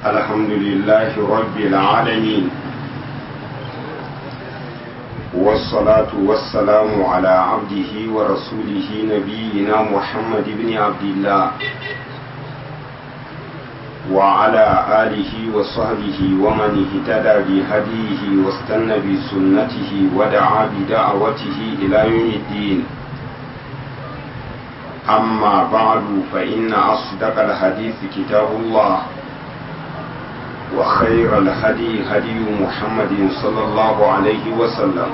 الحمد لله رب العالمين والصلاة والسلام على عبده ورسوله نبينا محمد بن عبد الله وعلى آله وصحبه ومن اهتدى بهديه واستنى بسنته ودعا بدعوته إلى يوم الدين أما بعد فإن أصدق الحديث كتاب الله وخير الهدي هدي محمد صلى الله عليه وسلم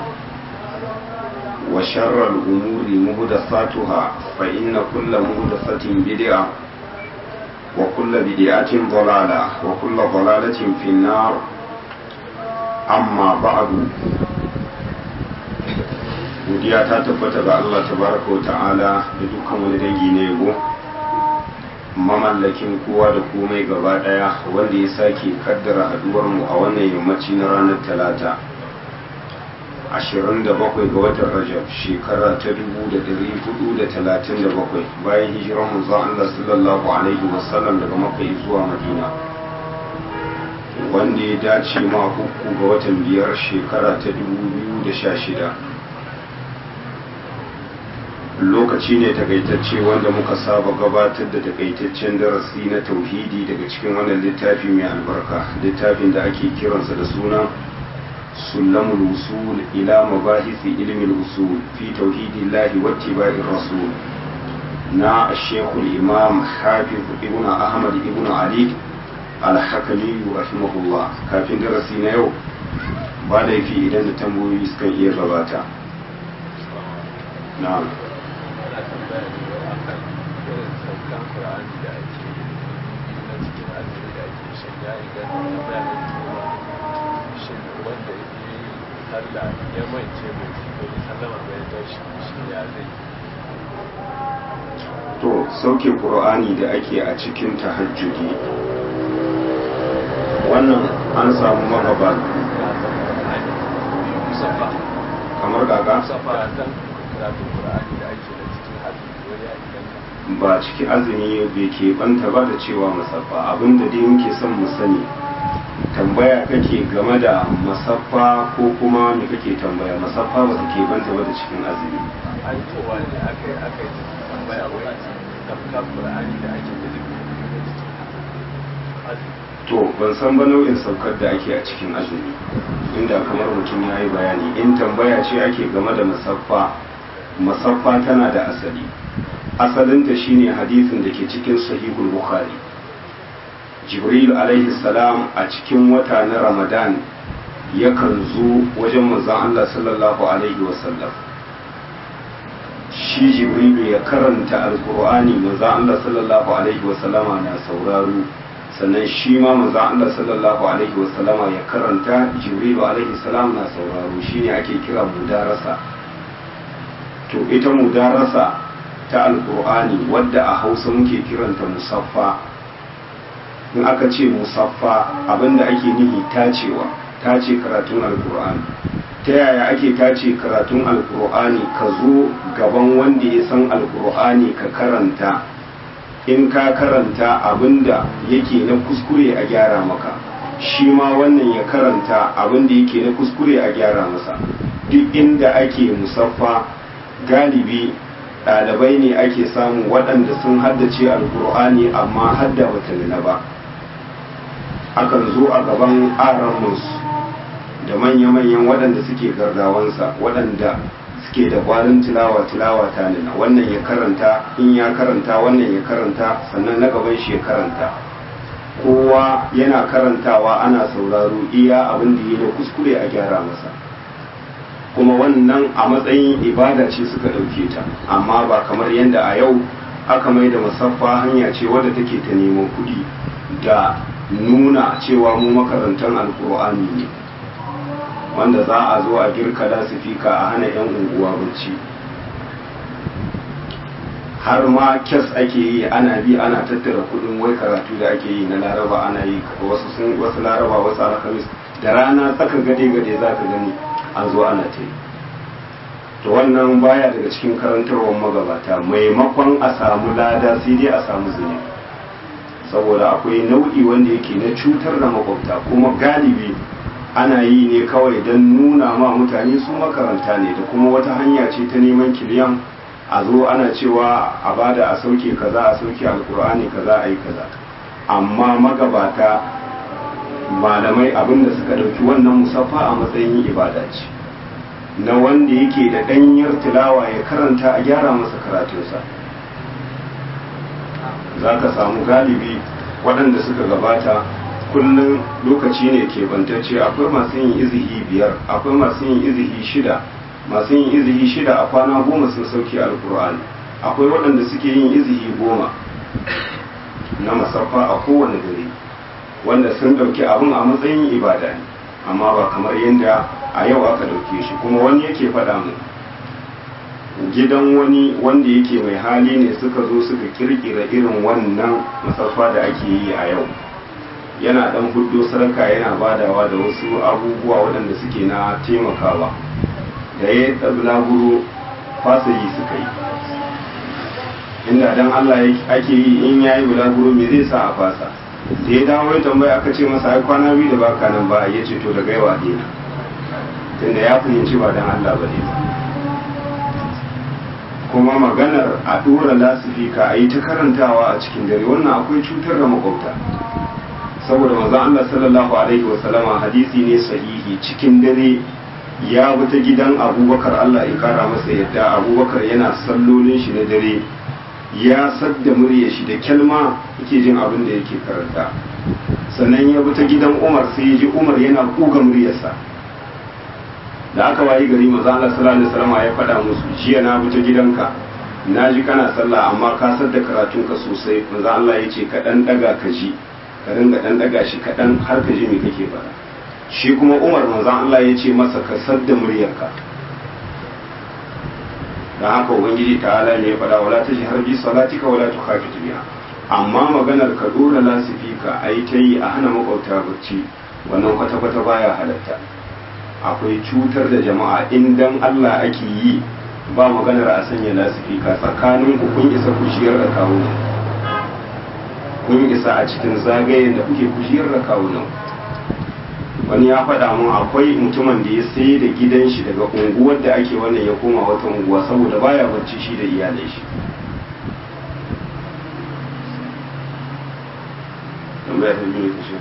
وشر الأمور مهدثاتها فإن كل مهدثة بدعة وكل بدعة ضلالة وكل ضلالة في النار أما بعد godiya ta tabbata ga Allah tabaraka wa ta'ala da dukkan wani dangi na yabo mamallakin kowa da komai gaba daya wanda ya sake kaddara haduwar mu a wannan yammaci na ranar talata 27 ga watan rajab shekara ta 1437 bayan hijirar manzon Allah sallallahu alaihi wasallam daga makka zuwa madina wanda ya dace ma uku ga watan biyar shekara ta 2016 lokaci ne takaitacce wanda muka saba gabatar da takaitaccen darasi na tauhidi daga cikin wannan littafi mai albarka littafin da ake kiransa da suna sulamul usul ila mabahisi ilmin usul fi tauhidillahi wattiba'ir rasul na shekul imam hafiz ibn ahmad ibn ali al-hakami rahimahullah kafin darasi na yau ba laifi idan da tambayoyi sukan iya gabata na'am sallah ya mance mai bai sallama bai tashi shi ya zai to sauke qur'ani da ake a cikin tahajjudi wannan an samu magaba kamar gaga ba ciki azumi bai ke banta ba da cewa musaffa abinda dai muke son mu sani tambaya kake game da masaffa ko kuma me kake tambaya masaffa ba take banta ba da cikin azumi an cewa ne aka yi aka yi tambaya wai tafka qur'ani da ake da to ban san ba nau'in saukar da ake a cikin azumi inda kamar mutum ya yi bayani in tambaya ce ake game da masaffa masaffa tana da asali asalinta shine hadisin da ke cikin sahihul bukhari jibril alaihi salam a cikin wata na ramadan yakan zo wajen manzon allah sallallahu alaihi wasallam shi jibril ya karanta alkur'ani manzon allah sallallahu alaihi wasallama na sauraro sannan shi ma manzon allah sallallahu alaihi wasallama ya karanta jibril alaihi salam na sauraro shine ake kira mudarasa to ita mudarasa ta alkur'ani wadda a hausa muke kiranta musaffa in aka ce musaffa abinda ake nihi tacewa tace karatun alkur'ani ta yaya ake tace karatun alkur'ani ka zo gaban wanda ya san alkur'ani ka karanta in ka karanta abinda yake na kuskure a gyara maka shi ma wannan ya karanta abinda yake na kuskure a gyara masa duk inda ake musaffa galibi ɗalibai ne ake samu waɗanda sun haddace alkur'ani amma hadda bata nuna ba akan zo a gaban aramus da manya-manyan waɗanda suke gardawansa waɗanda suke da ƙwarin tilawa tilawa ta nuna wannan ya karanta in ya karanta wannan ya karanta sannan na gaban shi ya karanta kowa yana karantawa ana sauraro iya abin da yi na kuskure a gyara masa kuma wannan a matsayin ibada ce suka ɗauke ta amma ba kamar yadda a yau aka mai da musaffa hanya ce wadda take ta neman kuɗi da nuna cewa mu makarantar alkur'ani ne wanda za a zo a girka lasifika a hana 'yan unguwa bacci har ma kes ake yi ana bi ana tattara kudin wai karatu da ake yi na laraba ana yi wasu sun wasu laraba wasu alhamis da rana tsaka gade gade za ka gani an zo ana ta yi to wannan baya daga cikin karantarwar magabata maimakon a samu lada sai dai a samu zunubi saboda akwai nau'i wanda yake na cutar da makwabta kuma galibi ana yi ne kawai don nuna ma mutane su makaranta ne da kuma wata hanya ce ta neman kiliyan a zo ana cewa a bada a sauke kaza a sauke alkur'ani kaza a yi kaza amma magabata malamai abinda suka ɗauki wannan musaffa a matsayin ibada ce na wanda yake da ɗanyar tilawa ya karanta a gyara masa karatunsa za ka samu galibi waɗanda suka gabata kullum lokaci ne ke bantacce akwai masu yin izihi biyar akwai masu yin izihi shida masu yin izihi shida a kwana goma sun sauke alkur'ani akwai waɗanda suke yin izihi goma na masaffa a kowane dare wanda sun ɗauki abin a matsayin ibada ne amma ba kamar yadda a yau aka ɗauke shi kuma wani yake faɗa mu gidan wani wanda yake mai hali ne suka zo suka kirkira irin wannan masaffa da ake yi a yau yana dan hudu sarka yana badawa da wasu abubuwa waɗanda suke na taimakawa da ya yi bulaguro fasayi suka yi inda dan Allah ake yi in ya yi bulaguro me zai sa a fasa da ya dawo ya tambaya aka ce masa ai kwana biyu da baka nan ba ya ce to daga yawa dina tunda ya fahimci ba dan Allah ba ne ba kuma maganar a dora lasifika a yi ta karantawa a cikin dare wannan akwai cutar da makwabta saboda manzo Allah sallallahu alaihi wa sallama hadisi ne sahihi cikin dare ya bi ta gidan Abubakar Allah ya kara masa yadda Abubakar yana sallolin shi na dare ya sadda murya shi da kyalma yake jin abin da yake karanta sannan ya bi ta gidan Umar sai ya ji Umar yana kuga muryarsa da aka wayi gari manzo Allah sallallahu alaihi wasallam ya faɗa musu jiya na bi ta gidanka na ji kana sallah amma ka sadda karatunka sosai manzo Allah ya ce ka dan daga ka ji ka ringa dan daga shi kaɗan har ka ji me kake faɗa shi kuma umar manzon Allah ya ce masa ka sadda muryarka dan haka ubangiji ta'ala ne ya faɗa wala ta ji harbi salatika wala tu khafit biha amma maganar ka dora lasifika ai ta yi a hana makwabta bacci wannan kwata kwata baya halatta akwai cutar da jama'a in dan Allah ake yi ba maganar a sanya lasifika tsakanin ku kun isa ku shiyar da kawo kun isa a cikin zagayen da kuke kushiyar da kawunan wani ya faɗa mun akwai mutumin da ya sai da gidan shi daga unguwar da ake wannan ya koma wata unguwa saboda baya bacci shi da iyalai shi tambaya ta biyu kashe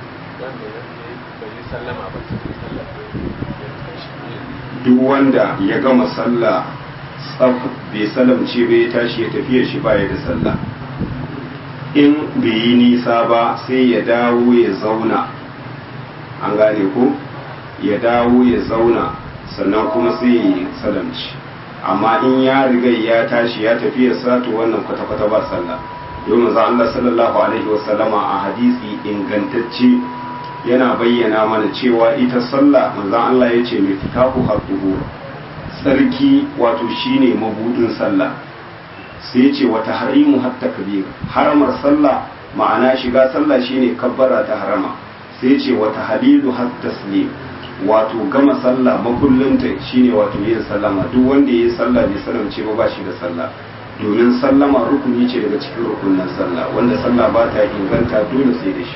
duk wanda ya gama sallah tsaf bai salamce bai tashi ya tafiya shi baya da sallah in bai yi nisa ba sai ya dawo ya zauna an gane ko ya dawo ya zauna sannan kuma sai ya yi salamci amma in ya riga ya tashi ya tafi ya sato wannan kwata-kwata ba sallah domin za Allah sallallahu alaihi wasallama a hadisi ingantacce yana bayyana mana cewa ita sallah manzon Allah ya ce mai fitahu haɗuhu tsarki wato shine mabudin sallah sai ce wata harimu hatta kabir haramar sallah ma'ana shiga sallah shine kabbara ta harama sai ce wata halilu hatta taslim wato gama sallah makullinta shine wato yin sallama duk wanda yayi sallah bai salamce ba ba shi da sallah domin sallama rukuni ce daga cikin rukunin sallah wanda sallah ba ta inganta dole sai da shi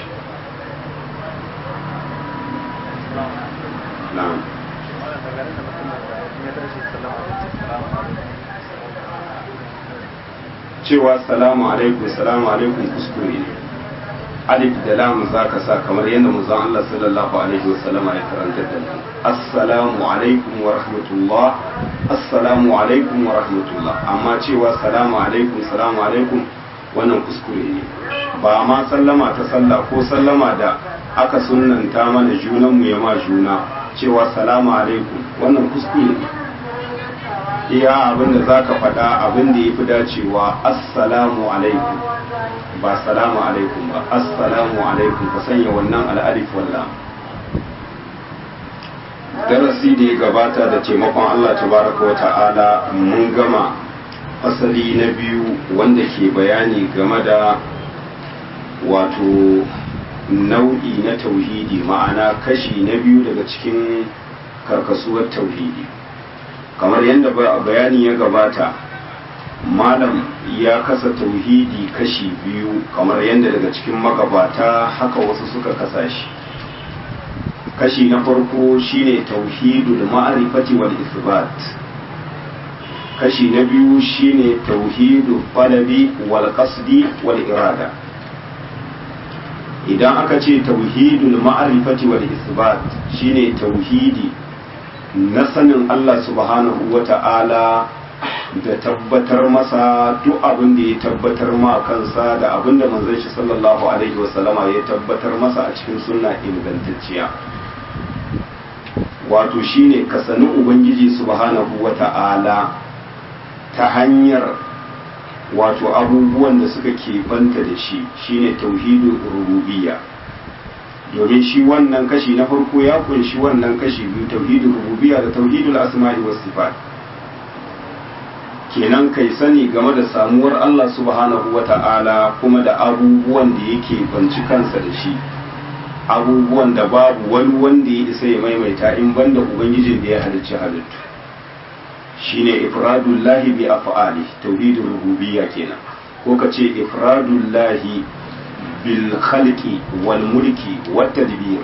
na'am cewa salamu alaikum salamu alaikum kuskure ne alif da lam za ka sa kamar yadda manzon Allah sallallahu alaihi wasallama ya karanta da mu assalamu alaikum wa rahmatullah assalamu alaikum wa rahmatullah amma cewa salamu alaikum salamu alaikum wannan kuskure ne ba ma sallama ta sallah ko sallama da aka sunnanta mana junanmu ya ma juna cewa salamu alaikum wannan kuskure ne iya abin da za ka faɗa abin da ya fi dacewa assalamu alaikum ba salamu alaikum ba assalamu alaikum ka sanya wannan al'alif wallah darasi da ya gabata da taimakon Allah tabaraka wa ta'ala mun gama fasali na biyu wanda ke bayani game da wato nau'i na tauhidi ma'ana kashi na biyu daga cikin karkasuwar tauhidi kamar yadda bayani ya gabata malam ya kasa tauhidi kashi biyu kamar yadda daga cikin magabata haka wasu suka kasa shi kashi na farko shine tauhidul ma'rifati wal isbat kashi na biyu shine tauhidul talabi wal qasdi wal irada idan aka ce tauhidul ma'rifati wal isbat shine tauhidi na sanin Allah subhanahu wata'ala da tabbatar masa duk abin da ya tabbatar ma kansa da abin da manzon shi sallallahu alaihi wasallama ya tabbatar masa a cikin sunna ingantacciya wato shine ka sani ubangiji subhanahu wata'ala ta hanyar wato abubuwan da suka banta da shi shine tauhidul rububiyya domin shi wannan kashi na farko ya kunshi wannan kashi biyu tauhidul rububiyya da tauhidul asma'i was sifat kenan kai sani game da samuwar Allah subhanahu wata'ala kuma da abubuwan da yake banci kansa da shi abubuwan da babu wani wanda ya isa ya maimaita in banda ubangijin da ya halicci halittu shine ifradullahi bi af'ali tauhidur rububiyya kenan ko ka ce ifradullahi bil khalqi wal mulki wat tadbir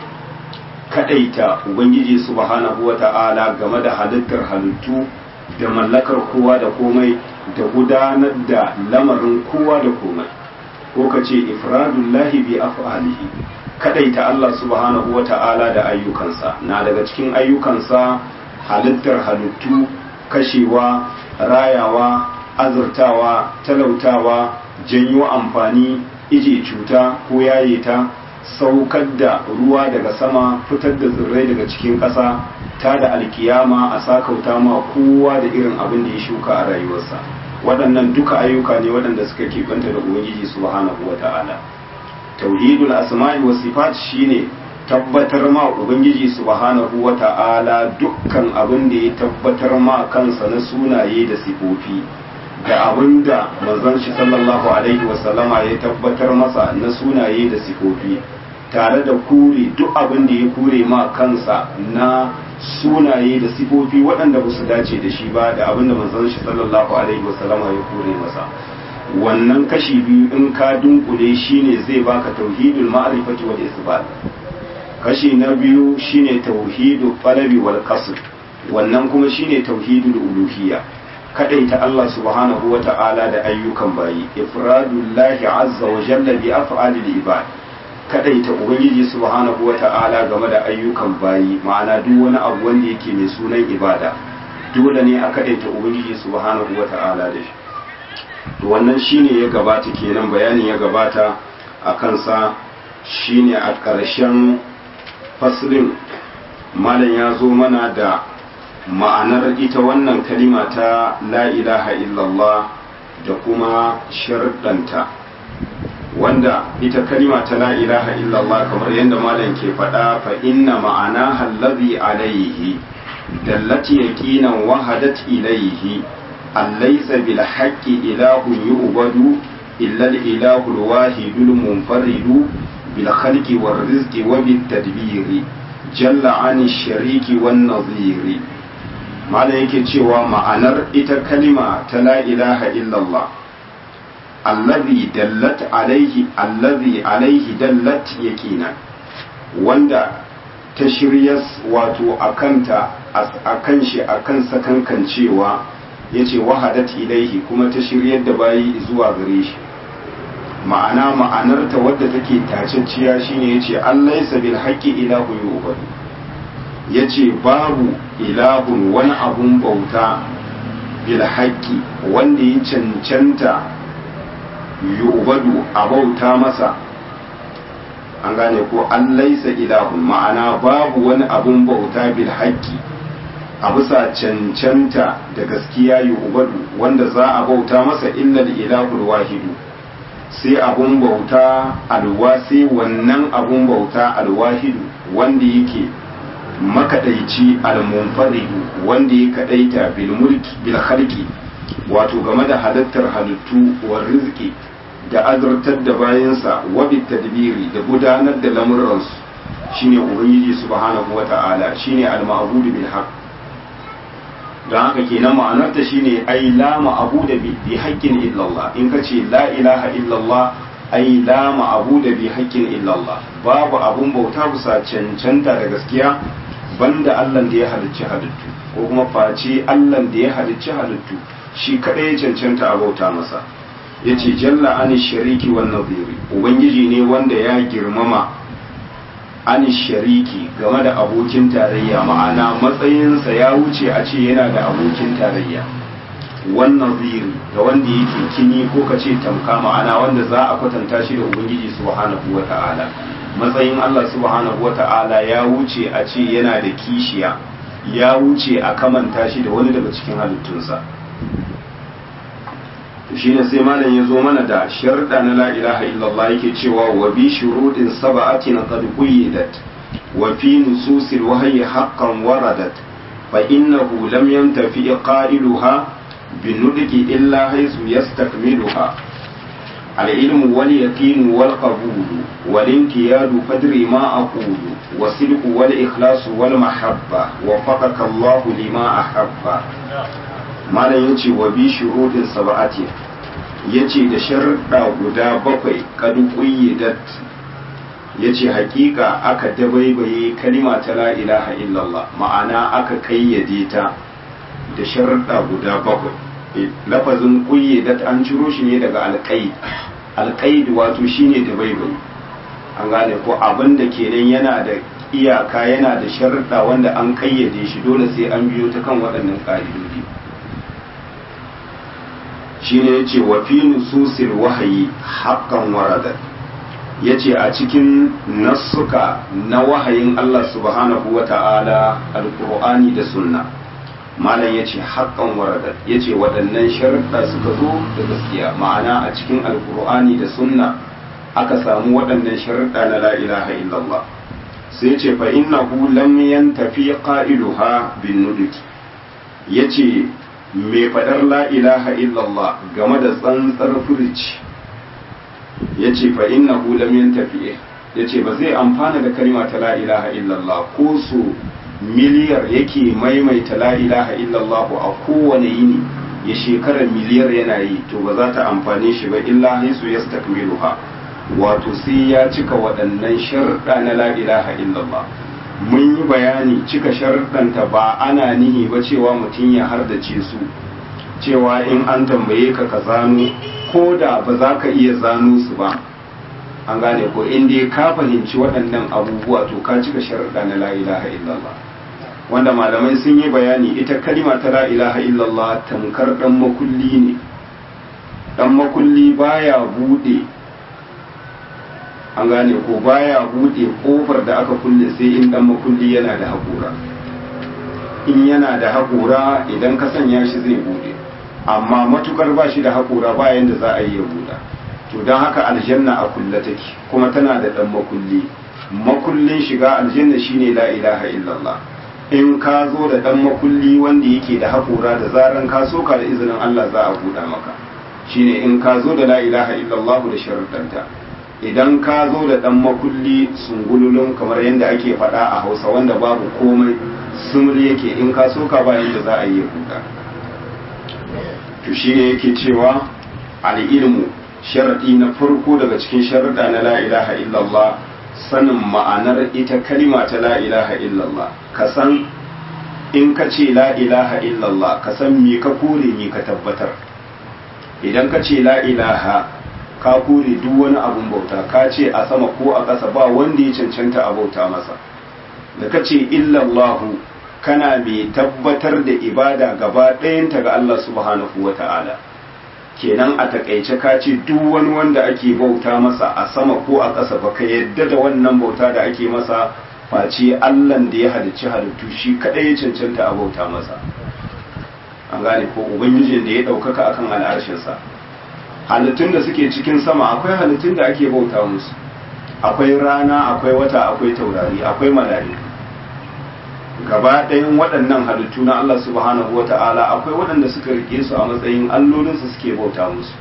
kadaita ubangiji subhanahu wata'ala game da halittar halittu da mallakar kowa da komai da gudanar da lamarin kowa da komai ko ka ce ifradullahi bi af'alihi kadaita Allah subhanahu wata'ala da ayyukansa na daga cikin ayyukansa halittar halittu kashewa rayawa azurtawa talautawa janyo amfani ije cuta ko yaye ta saukar da ruwa daga sama fitar da tsirrai daga cikin ƙasa ta da alkiyama a sakauta ma kowa da irin abin da ya shuka a rayuwarsa waɗannan duka ayyuka ne waɗanda suka keɓanta da ubangiji subhanahu wa ta'ala tauhidul asma'i wa sifat shine tabbatar ma ubangiji subhanahu wa ta'ala dukkan abin da ya tabbatar ma kansa na sunaye da sifofi da abin da manzon shi sallallahu alaihi wa sallama ya tabbatar masa na sunaye da sifofi tare da kure duk abin da ya kure ma kansa na sunaye da sifofi waɗanda ba su dace da shi ba da abin da manzon shi sallallahu alaihi wa sallama ya kure masa wannan kashi biyu in ka dunkule shine zai baka tauhidul ma'rifati wal isbat kashi na biyu shine tauhidul qalabi wal qasd wannan kuma shine tauhidul uluhiyya kadaita Allah subhanahu wa ta'ala da ayyukan bayi ifradullahi azza wa jalla bi af'alil ibad kadaita ubangiji subhanahu wa ta'ala game da ayyukan bayi ma'ana duk wani abu wanda yake mai sunan ibada dole ne a kadaita ubangiji subhanahu wa ta'ala da shi to wannan shine ya gabata kenan bayanin ya gabata a kansa shine a ƙarshen faslin malam ya zo mana da ma'anar ita wannan kalima ta la ilaha illallah da kuma sharɗanta wanda ita kalima ta la ilaha illallah kamar yadda malam ke faɗa fa inna ma'ana hallazi alaihi dallati yaqinan wahadat ilaihi أليس بالحق إله يعبد إلا الإله الواحد المنفرد بالخلق والرزق وبالتدبير جل عن الشريك والنظير ما yake cewa ma'anar ita kalima ta la ilaha illallah allazi dallat alaihi allazi alaihi dallat yaqina wanda ta shiryas wato akanta akan shi akan sakankan cewa ya ce wahadat ilaihi kuma ta shiryar da bayi zuwa gare shi ma'ana ma'anarta wadda take tacacciya shine ya ce allah ya sabil haƙƙi ilahu yu'badu ya ce babu ilahun wani abun bauta bil haƙƙi wanda ya cancanta yu'badu a bauta masa an gane ko an laisa ilahun ma'ana babu wani abun bauta bil haƙƙi a bisa cancanta da gaskiya yi ubadu wanda za a bauta masa illal ilahul wahidu sai abun bauta alwa sai wannan abun bauta alwahidu wanda yake makadaici almunfaridu wanda ya kadaita bil mulki bil khalqi wato game da halittar halittu wa rizqi da azurtar da bayansa wa bit tadbiri da gudanar da lamuransu shine ubangiji subhanahu wata'ala shine al-ma'budu bil haqq don haka kenan ma'anarta shine ai la ma'abu da bi haƙƙin illallah in ka ce la ilaha illallah ai la ma'abu da bi haƙƙin illallah babu abun bauta bisa cancanta da gaskiya banda Allah da ya halicci halittu ko kuma face Allah da ya halicci halittu shi kadai ya cancanta a bauta masa yace jalla ani shariki wan nadhiri ubangiji ne wanda ya girmama an shariki game da abokin tarayya ma'ana matsayinsa ya wuce a ce yana da abokin tarayya wannan ziri ga wanda yake kini ko ka ce tamka ma'ana wanda za a kwatanta shi da ubangiji subhanahu wa ta'ala matsayin Allah subhanahu wa ta'ala ya wuce a ce yana da kishiya ya wuce a kamanta shi da wani daga cikin halittunsa shi ne sai malam ya zo mana da sharɗa na la ilaha illallah yake cewa wa bi shuruɗin saba'atin qad quyyidat wa fi nususil wahyi haqqan waradat fa innahu lam yantafi qailuha bin nudqi illa haythu yastakmiluha العلم واليقين والقبول والانقياد فدري ما أقول والصدق والإخلاص والمحبة وفقك الله لما أحب malam yace wa bi shuruɗin sab'ati yace da sharuɗa guda bakwai kad qayyidat yace hakika aka dabaibaye kalima ta la ilaha illallah ma'ana aka kayyade ta da sharuɗa guda bakwai lafazin qayyidat an ciro shi ne daga alqaid alqaid wato shine dabaibaye an gane ko abin da kenan yana da iyaka yana da sharuɗa wanda an kayyade shi dole sai an biyo ta kan waɗannan ƙa'idodi shine yace wa fi nususil wahayi haqqan waradat yace a cikin nassuka na wahayin Allah subhanahu wata'ala alqur'ani da sunna malam yace haqqan waradat yace waɗannan sharuɗa suka zo da gaskiya ma'ana a cikin alqur'ani da sunna aka samu waɗannan sharuɗa na la ilaha illallah sai yace fa innahu lam yantafi qailuha bin nuduki yace mai faɗar la ilaha illallah game da tsantsar furici ya ce fa inna lam yantafi ya ce ba zai amfana da kalma ta la ilaha illallah ko su miliyar yake maimaita la ilaha illallah a kowane yini ya shekarar miliyar yana yi to ba za ta amfane shi ba illa haisu ya stakmiluha wato sai ya cika waɗannan sharɗa na la ilaha illallah mun yi bayani cika sharɗanta ba ana nihi ba cewa mutum ya hardace su cewa in an tambaye ka ka zano ko da ba za ka iya zano su ba an gane ko in dai ka fahimci waɗannan abubuwa to ka cika sharɗa na la ilaha illallah wanda malamai sun yi bayani ita kalima ta la ilaha illallah tamkar ɗan makulli ne ɗan makulli baya buɗe an gane ko baya bude kofar da aka kulle sai in dan makulli yana da haƙura in yana da haƙura idan ka sanya shi zai bude amma matukar ba shi da haƙura ba yanda za a yi ya buɗa to don haka aljanna a kulle take kuma tana da dan makulli makullin shiga aljanna shine la ilaha illallah in ka zo da dan makulli wanda yake da haƙura da zaran ka soka da izinin Allah za a buɗa maka shine in ka zo da la ilaha illallah da sharuɗanta idan ka zo da ɗan makulli sungululun kamar yadda ake faɗa a hausa wanda babu komai sumul yake in ka so ka ba yadda za a yi kuka to shi ne yake cewa al'ilmu sharaɗi na farko daga cikin sharaɗa na la ilaha illallah sanin ma'anar ita kalima ta la ilaha illallah ka san in ka ce la ilaha illallah ka san me ka kore me ka tabbatar idan ka ce la ilaha ka kore duk wani abun bauta ka ce a sama ko a ƙasa ba wanda ya cancanta a bauta masa da ka ce illallahu kana mai tabbatar da ibada gaba ɗayanta ga Allah subhanahu wa ta'ala kenan a takaice ka ce duk wani wanda ake bauta masa a sama ko a ƙasa ba ka yadda da wannan bauta da ake masa face Allahn da ya halicci halittu shi kaɗai ya cancanta a bauta masa an gane ko ubangijin da ya ɗaukaka akan al'arshinsa halittun da suke cikin sama akwai halittun da ake bauta musu akwai rana akwai wata akwai taurari akwai malari gaba ɗayan waɗannan halittu na Allah subhanahu wa ta'ala akwai waɗanda suka rike su a matsayin allolinsu suke bauta musu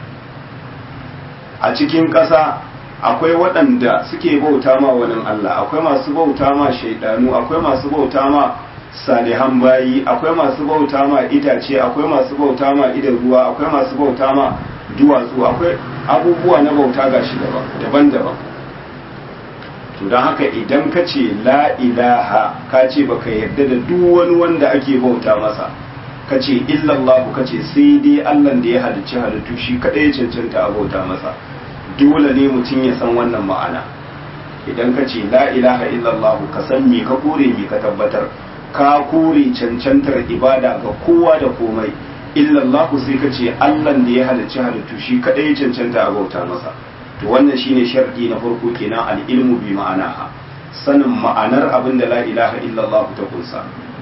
a cikin ƙasa akwai waɗanda suke bauta ma wani Allah akwai masu bauta ma shaidanu akwai masu bauta ma salihan bayi akwai masu bauta ma itace akwai masu bauta ma idan ruwa akwai masu bauta ma duwatsu akwai abubuwa na bauta gashi daban-daban to don haka idan ka ce la ilaha ka ce baka yarda da duk wani wanda ake bauta masa ka ce illallahu ka ce sai dai allan da ya halicci halittu shi kaɗai cancanta a bauta masa dole ne mutum ya san wannan ma'ana idan ka ce la ilaha illallah ka san me ka kore me ka tabbatar ka kore cancantar ibada ga kowa da komai illallah sai ka ce allan da ya halicci halittu shi kaɗai cancanta a bauta masa to wannan shine sharɗi na farko kenan al-ilmu bi ma'anaha sanin ma'anar abin da la ilaha illallah ta kunsa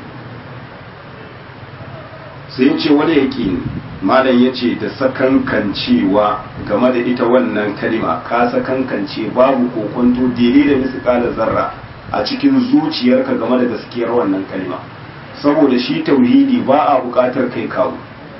sai ya ce wani yaƙini malam ya ce da sakankancewa game da ita wannan kalima ka sakankance babu kokonto daidai da misƙala zarra a cikin zuciyarka game da gaskiyar wannan kalima saboda shi tauhidi ba a buƙatar kai kawo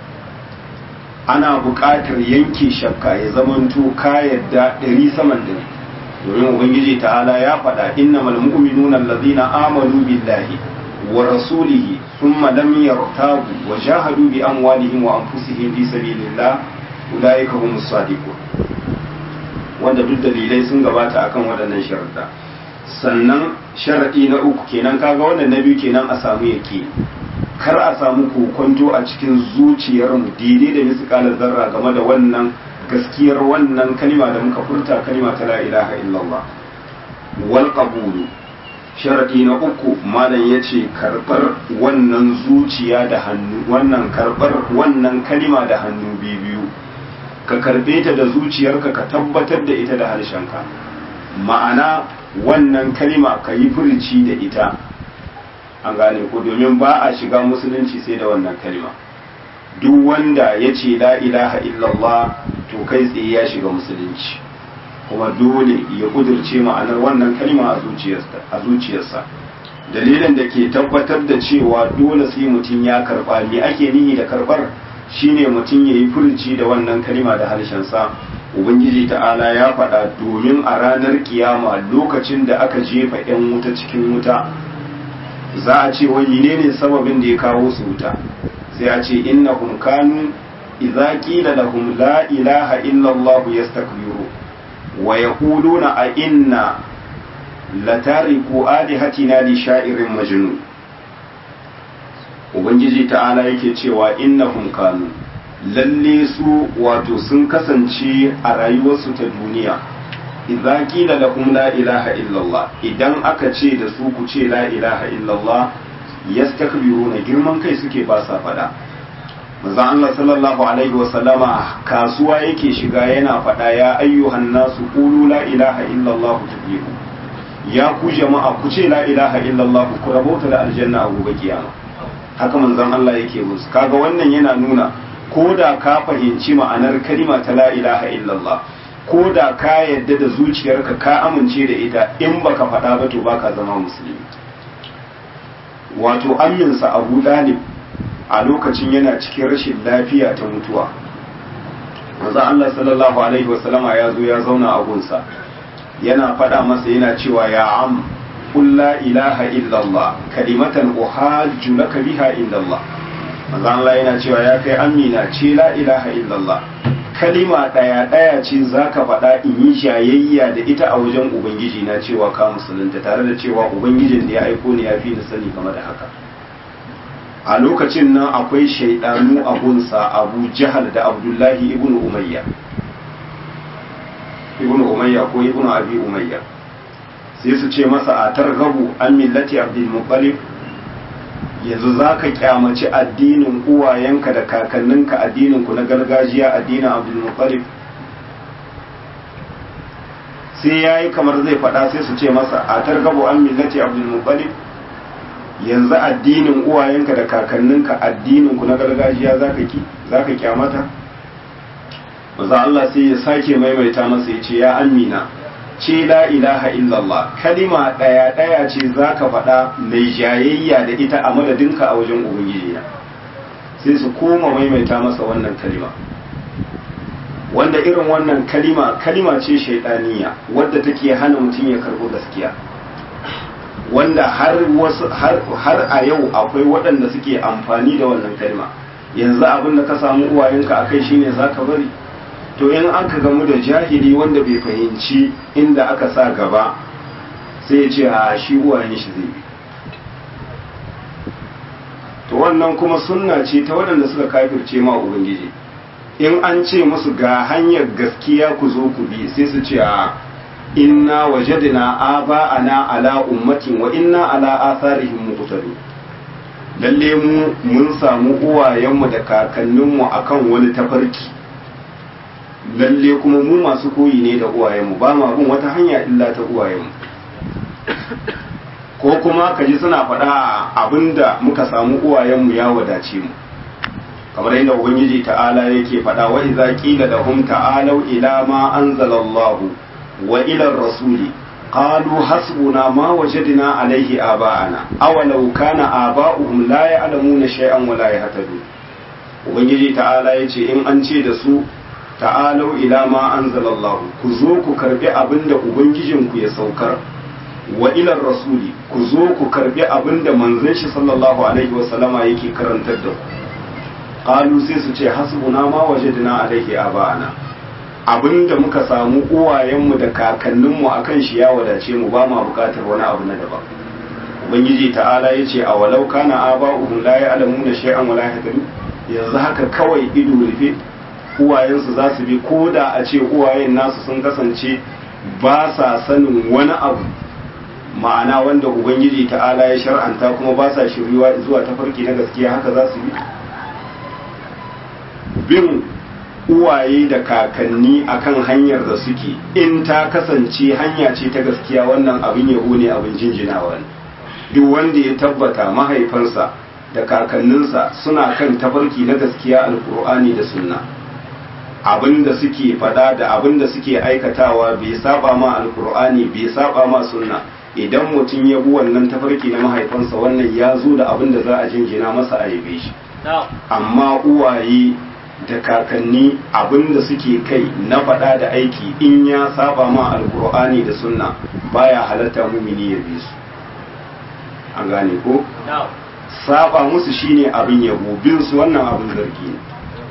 ana buƙatar yanke shakka ya zamanto ka yadda ɗari saman ɗari domin ubangiji ta'ala ya faɗa innamal mu'minuna allazina amanu billahi wa rasulihi thumma lam yartabu wa jahadu bi amwalihim wa anfusihim fi sabilillah ulaika humus sadiqun wanda duk dalilai sun gabata akan waɗannan sharuɗa sannan sharaɗi na uku kenan kaga wannan na biyu kenan a samu yake kar a samu kokonto a cikin zuciyarmu daidai da misƙalar zarra game da wannan gaskiyar wannan kalima da muka furta kalima ta la ilaha illallah wal qabulu sharadi na uku malam yace karbar wannan zuciya da hannu wannan karbar wannan kalima da hannu biyu ka karbe ta da zuciyarka ka tabbatar da ita da harshenka ma'ana wannan kalima ka yi furici da ita an gane ko domin ba a shiga musulunci sai da wannan kalima duk wanda ya ce la ilaha illallah to kai tsaye ya shiga musulunci kuma dole ya kudurce ma'anar wannan kalima a zuciyarsa dalilin da ke tabbatar da cewa dole sai mutum ya karba me ake nihi da karbar shine mutum ya yi furci da wannan kalima da harshensa ubangiji ta'ala ya faɗa domin a ranar kiyama lokacin da aka jefa 'yan wuta cikin wuta za a ce wani ne ne sababin da ya kawo su wuta sai a ce innahum kanu idza qila lahum la ilaha illa allah yastakbiru wa yaquluna a inna latariku alihatina li sha'irin majnun ubangiji ta'ala yake cewa innahum kanu lalle su wato sun kasance a rayuwarsu ta duniya idza qila lahum la ilaha illallah idan aka ce da su ku ce la ilaha illallah yastakbiruna girman kai suke ba sa fada manzon Allah sallallahu alaihi wa sallama kasuwa yake shiga yana fada ya ayyuhan nasu qulu la ilaha illallah tuflihu ya ku jama'a ku ce la ilaha illallah ku rabauta da aljanna a gobe kiyama haka manzon Allah yake musu kaga wannan yana nuna ko da ka fahimci ma'anar kalima ta la ilaha illallah ko da ka yadda da zuciyarka ka amince da ita in baka faɗa ba to baka zama musulmi wato aminsa abu dalib a lokacin yana cikin rashin lafiya ta mutuwa manzo Allah sallallahu alaihi wasallama ya zo ya zauna a gunsa yana faɗa masa yana cewa ya am qul la ilaha illallah kalimatan uhajju laka biha illallah manzo Allah yana cewa ya kai amina ce la ilaha illallah kalima ɗaya ɗaya ce za ka faɗa in yi shayayya da ita a wajen ubangiji na cewa ka musulunta tare da cewa ubangijin da ya aiko ni ya fi ni sani game da haka a lokacin nan akwai shaidanu a gunsa abu jahal da abdullahi ibnu umayya ibnu umayya ko ibnu abi umayya sai su ce masa a targabu an millati abdul muttalib yanzu za ka kyamaci addinin uwayenka da kakanninka addininku na gargajiya addinin abdulmuttalib sai ya yi kamar zai faɗa sai su ce masa a targabo an millati abdulmuttalib yanzu addinin uwayenka da kakanninka addininku na gargajiya za ka ki za ka kyamata maza Allah sai ya sake maimaita masa ya ce ya amina ce la ilaha illallah kalima ɗaya ɗaya ce za ka faɗa mai jayayya da ita a madadinka a wajen ubangiji sai su koma maimaita masa wannan kalima wanda irin wannan kalima kalima ce shaidaniya wadda take hana mutum ya karɓo gaskiya wanda har wasu har a yau akwai waɗanda suke amfani da wannan kalma yanzu abin da ka samu uwayenka akai shine zaka bari to in aka gamu da jahili wanda bai fahimci inda aka sa gaba sai ya ce a shi uwayen shi zai bi to wannan kuma sunna ce ta waɗanda suka kafirce ma ubangiji in an ce musu ga hanyar gaskiya ku zo ku bi sai su ce a inna wajadna aba'ana ala ummatin wa inna ala atharihim muqtadun lalle mu mun samu uwayenmu da kakanninmu akan wani tafarki lalle kuma mu masu koyi ne da uwayenmu ba ma bin wata hanya illa ta uwayenmu ko kuma ka ji suna faɗa abinda muka samu uwayenmu ya wadace mu kamar yadda ubangiji ta'ala yake faɗa wa idza qila lahum ta'alu ila ma anzalallahu wa ila rasuli qalu hasbuna ma wajadna alayhi aba'ana awalau kana aba'uhum la ya'lamuna shay'an wa la yahtadun ubangiji ta'ala yace in an ce da su ta'alu ila ma anzalallahu ku zo ku karbi abinda ubangijinku ya saukar wa ilar rasuli ku zo ku karbi abinda manzon shi sallallahu alaihi wa sallama yake karantar da ku qalu sai su ce hasbuna ma wajadna alaihi aba'ana abinda muka samu uwayenmu da kakanninmu akan shi ya wadace mu ba ma bukatar wani abu na daban ubangiji ta'ala yace a walau kana aba'uhum la ya'lamuna shay'an wa la yahtadun yanzu haka kawai ido rufe uwayensu za su bi ko da a ce uwayen nasu sun kasance ba sa sanin wani abu ma'ana wanda ubangiji ta'ala ya shar'anta kuma ba sa shiryuwa zuwa tafarki na gaskiya haka za su bi bin uwaye da kakanni akan hanyar da suke in ta kasance hanya ce ta gaskiya wannan abin yabo ne abin jinjinawa ne duk wanda ya tabbata mahaifansa da kakanninsa suna kan tafarki na gaskiya alkur'ani da sunna abin da suke fada da abin da suke aikatawa bai saba ma alkur'ani bai saba ma sunna idan mutum ya bi wannan tafarki na mahaifansa wannan ya zo da abin da za a jinjina masa a yabe shi amma uwaye da kakanni abin da suke kai na fada da aiki in ya saba ma alkur'ani da sunna baya halatta mumini ya bi su an gane ko saba musu shine abin yabo bin su wannan abin zargi ne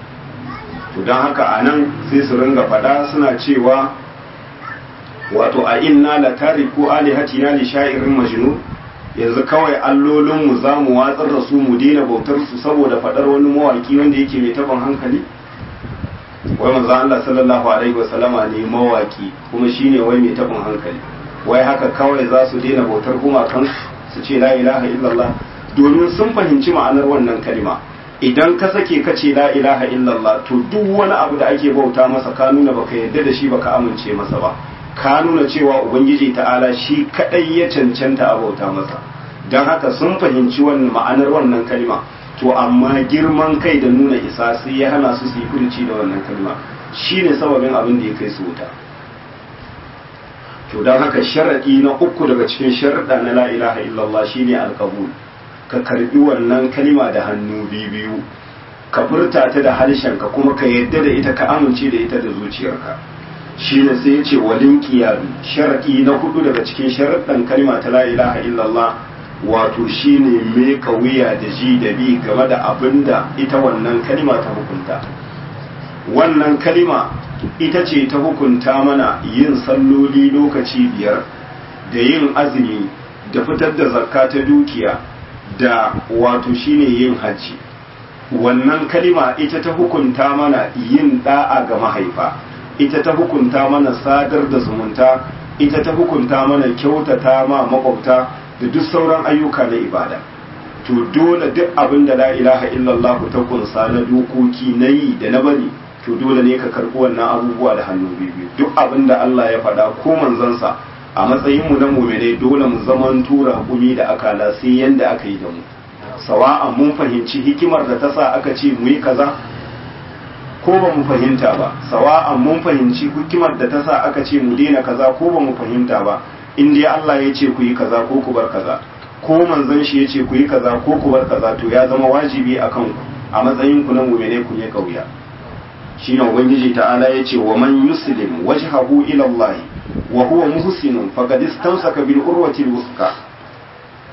to don haka a nan sai su ringa faɗa suna cewa wato a inna la tariku alihatina li sha'irin majnun yanzu kawai allolinmu za mu watsar da su mu daina bautar su saboda faɗar wani mawaki wanda yake mai taban hankali wai manzo Allah sallallahu alaihi wasallama ne mawaki kuma shine wai mai taban hankali wai haka kawai za su daina bautar gumakan su ce la ilaha illallah domin sun fahimci ma'anar wannan kalima idan ka sake ka ce la ilaha illallah to duk wani abu da ake bauta masa ka nuna baka yarda da shi baka amince masa ba ka nuna cewa ubangiji ta'ala shi kadai ya cancanta a bauta masa don haka sun fahimci wannan ma'anar wannan kalma to amma girman kai da nuna isa sai ya hana su su yi furuci da wannan kalma shine sababin abin da ya kai su wuta to don haka sharadi na uku daga cikin sharaɗa na la ilaha illallah shine alkabul ka karbi wannan kalima da hannu biyu ka furta ta da harshenka kuma ka yadda da ita ka amince da ita da zuciyarka shi ne sai ya ce walin kiyaru sharaɗi na hudu daga cikin sharaɗin kalima ta la ilaha illallah wato shi ne me wuya da ji da bi game da abin da ita wannan kalima ta hukunta wannan kalima ita ce ta hukunta mana yin salloli lokaci biyar da yin azumi da fitar da zakka ta dukiya da wato shine yin hajji wannan kalima ita ta hukunta mana yin da'a ga mahaifa ita ta hukunta mana sadar da zumunta ita ta hukunta mana kyautata ma makwabta da duk sauran ayyuka na ibada to dole duk abin da la ilaha illallah ta kunsa na dokoki na yi da na bari to dole ne ka karɓi wannan abubuwa da hannu biyu duk abin da Allah ya faɗa ko manzansa a matsayin mu na mumene dole mu zaman tura hukumi da akala sai yanda aka yi da mu sawa'an mun fahimci hikimar da ta sa aka ce mu yi kaza ko ba mu fahimta ba sawa'an mun fahimci hikimar da ta sa aka ce mu daina kaza ko ba mu fahimta ba in dai Allah ya ce ku yi kaza ko ku bar kaza ko manzon shi ya ce ku yi kaza ko ku bar kaza to ya zama wajibi a kanku a matsayin ku na mumene ku ne kauya shine ubangiji ta'ala ya ce wa man yuslim wajhahu ila Allah wa huwa muhsinun faqad istamsaka bil urwati al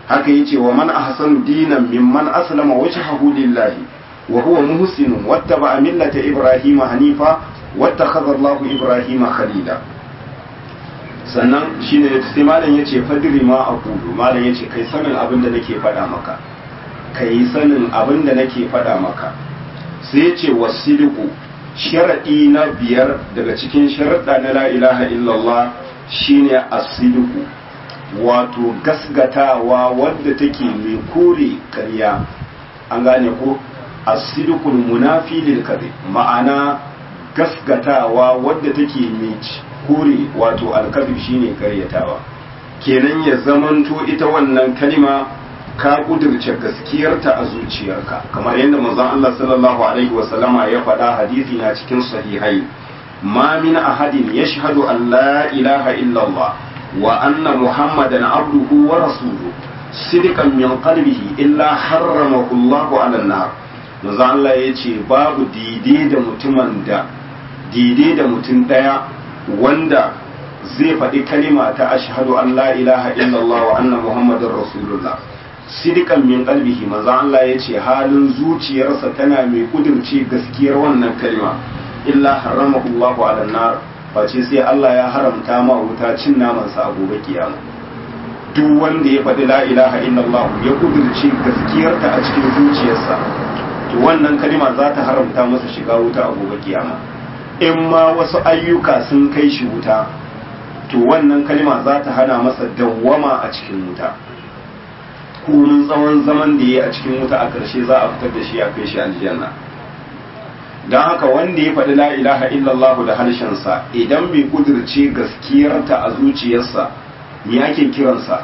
haka yace wa man ahsanu dinan mimman aslama wajhahu lillahi wa huwa muhsinun wattaba millata ibrahima hanifa wattakhadha Allahu ibrahima khalila sannan shine sai malam yace fadri ma aqulu malam yace kai sanin abin da nake faɗa maka kai sanin abin da nake faɗa maka sai yace wasidiku sharadi na biyar daga cikin sharuɗa na la ilaha illallah shine asidiku wato gasgatawa wadda take mai kore karya an gane ko asidukul munafi lil kadhib ma'ana gasgatawa wadda take mai kore wato alkadhib shine karyatawa kenan ya zamanto ita wannan kalima ka kudurce gaskiyarta a zuciyarka kamar yadda manzon Allah sallallahu alaihi wasallama ya faɗa hadisi na cikin sahihai ma min ahadin yashhadu an la ilaha illallah وأن محمدا عبده ورسوله صدقا من قلبه إلا حرمه الله على النار manzo Allah ya ce babu daidai da mutumin da daidai da mutum ɗaya wanda zai faɗi kalima ta ashhadu an la ilaha illallah wa anna muhammadar rasulullah sidikan min qalbihi manzo Allah ya ce halin zuciyarsa tana mai kudurce gaskiyar wannan kalima illa haramahu Allahu ala nar face sai Allah ya haramta ma wuta cin namansa a gobe kiyama duk wanda ya faɗi la ilaha illallah ya kudurce gaskiyarta a cikin zuciyarsa to wannan kalima za ta haramta masa shiga wuta a gobe kiyama in ma wasu ayyuka sun kai shi wuta to wannan kalima za ta hana masa dawwama a cikin wuta kunin tsawon zaman da ya a cikin wuta a ƙarshe za a fitar da shi a kai shi aljanna don haka wanda ya faɗi la ilaha illallahu da harshensa idan bai kudirce gaskiyarta a zuciyarsa me ake kiransa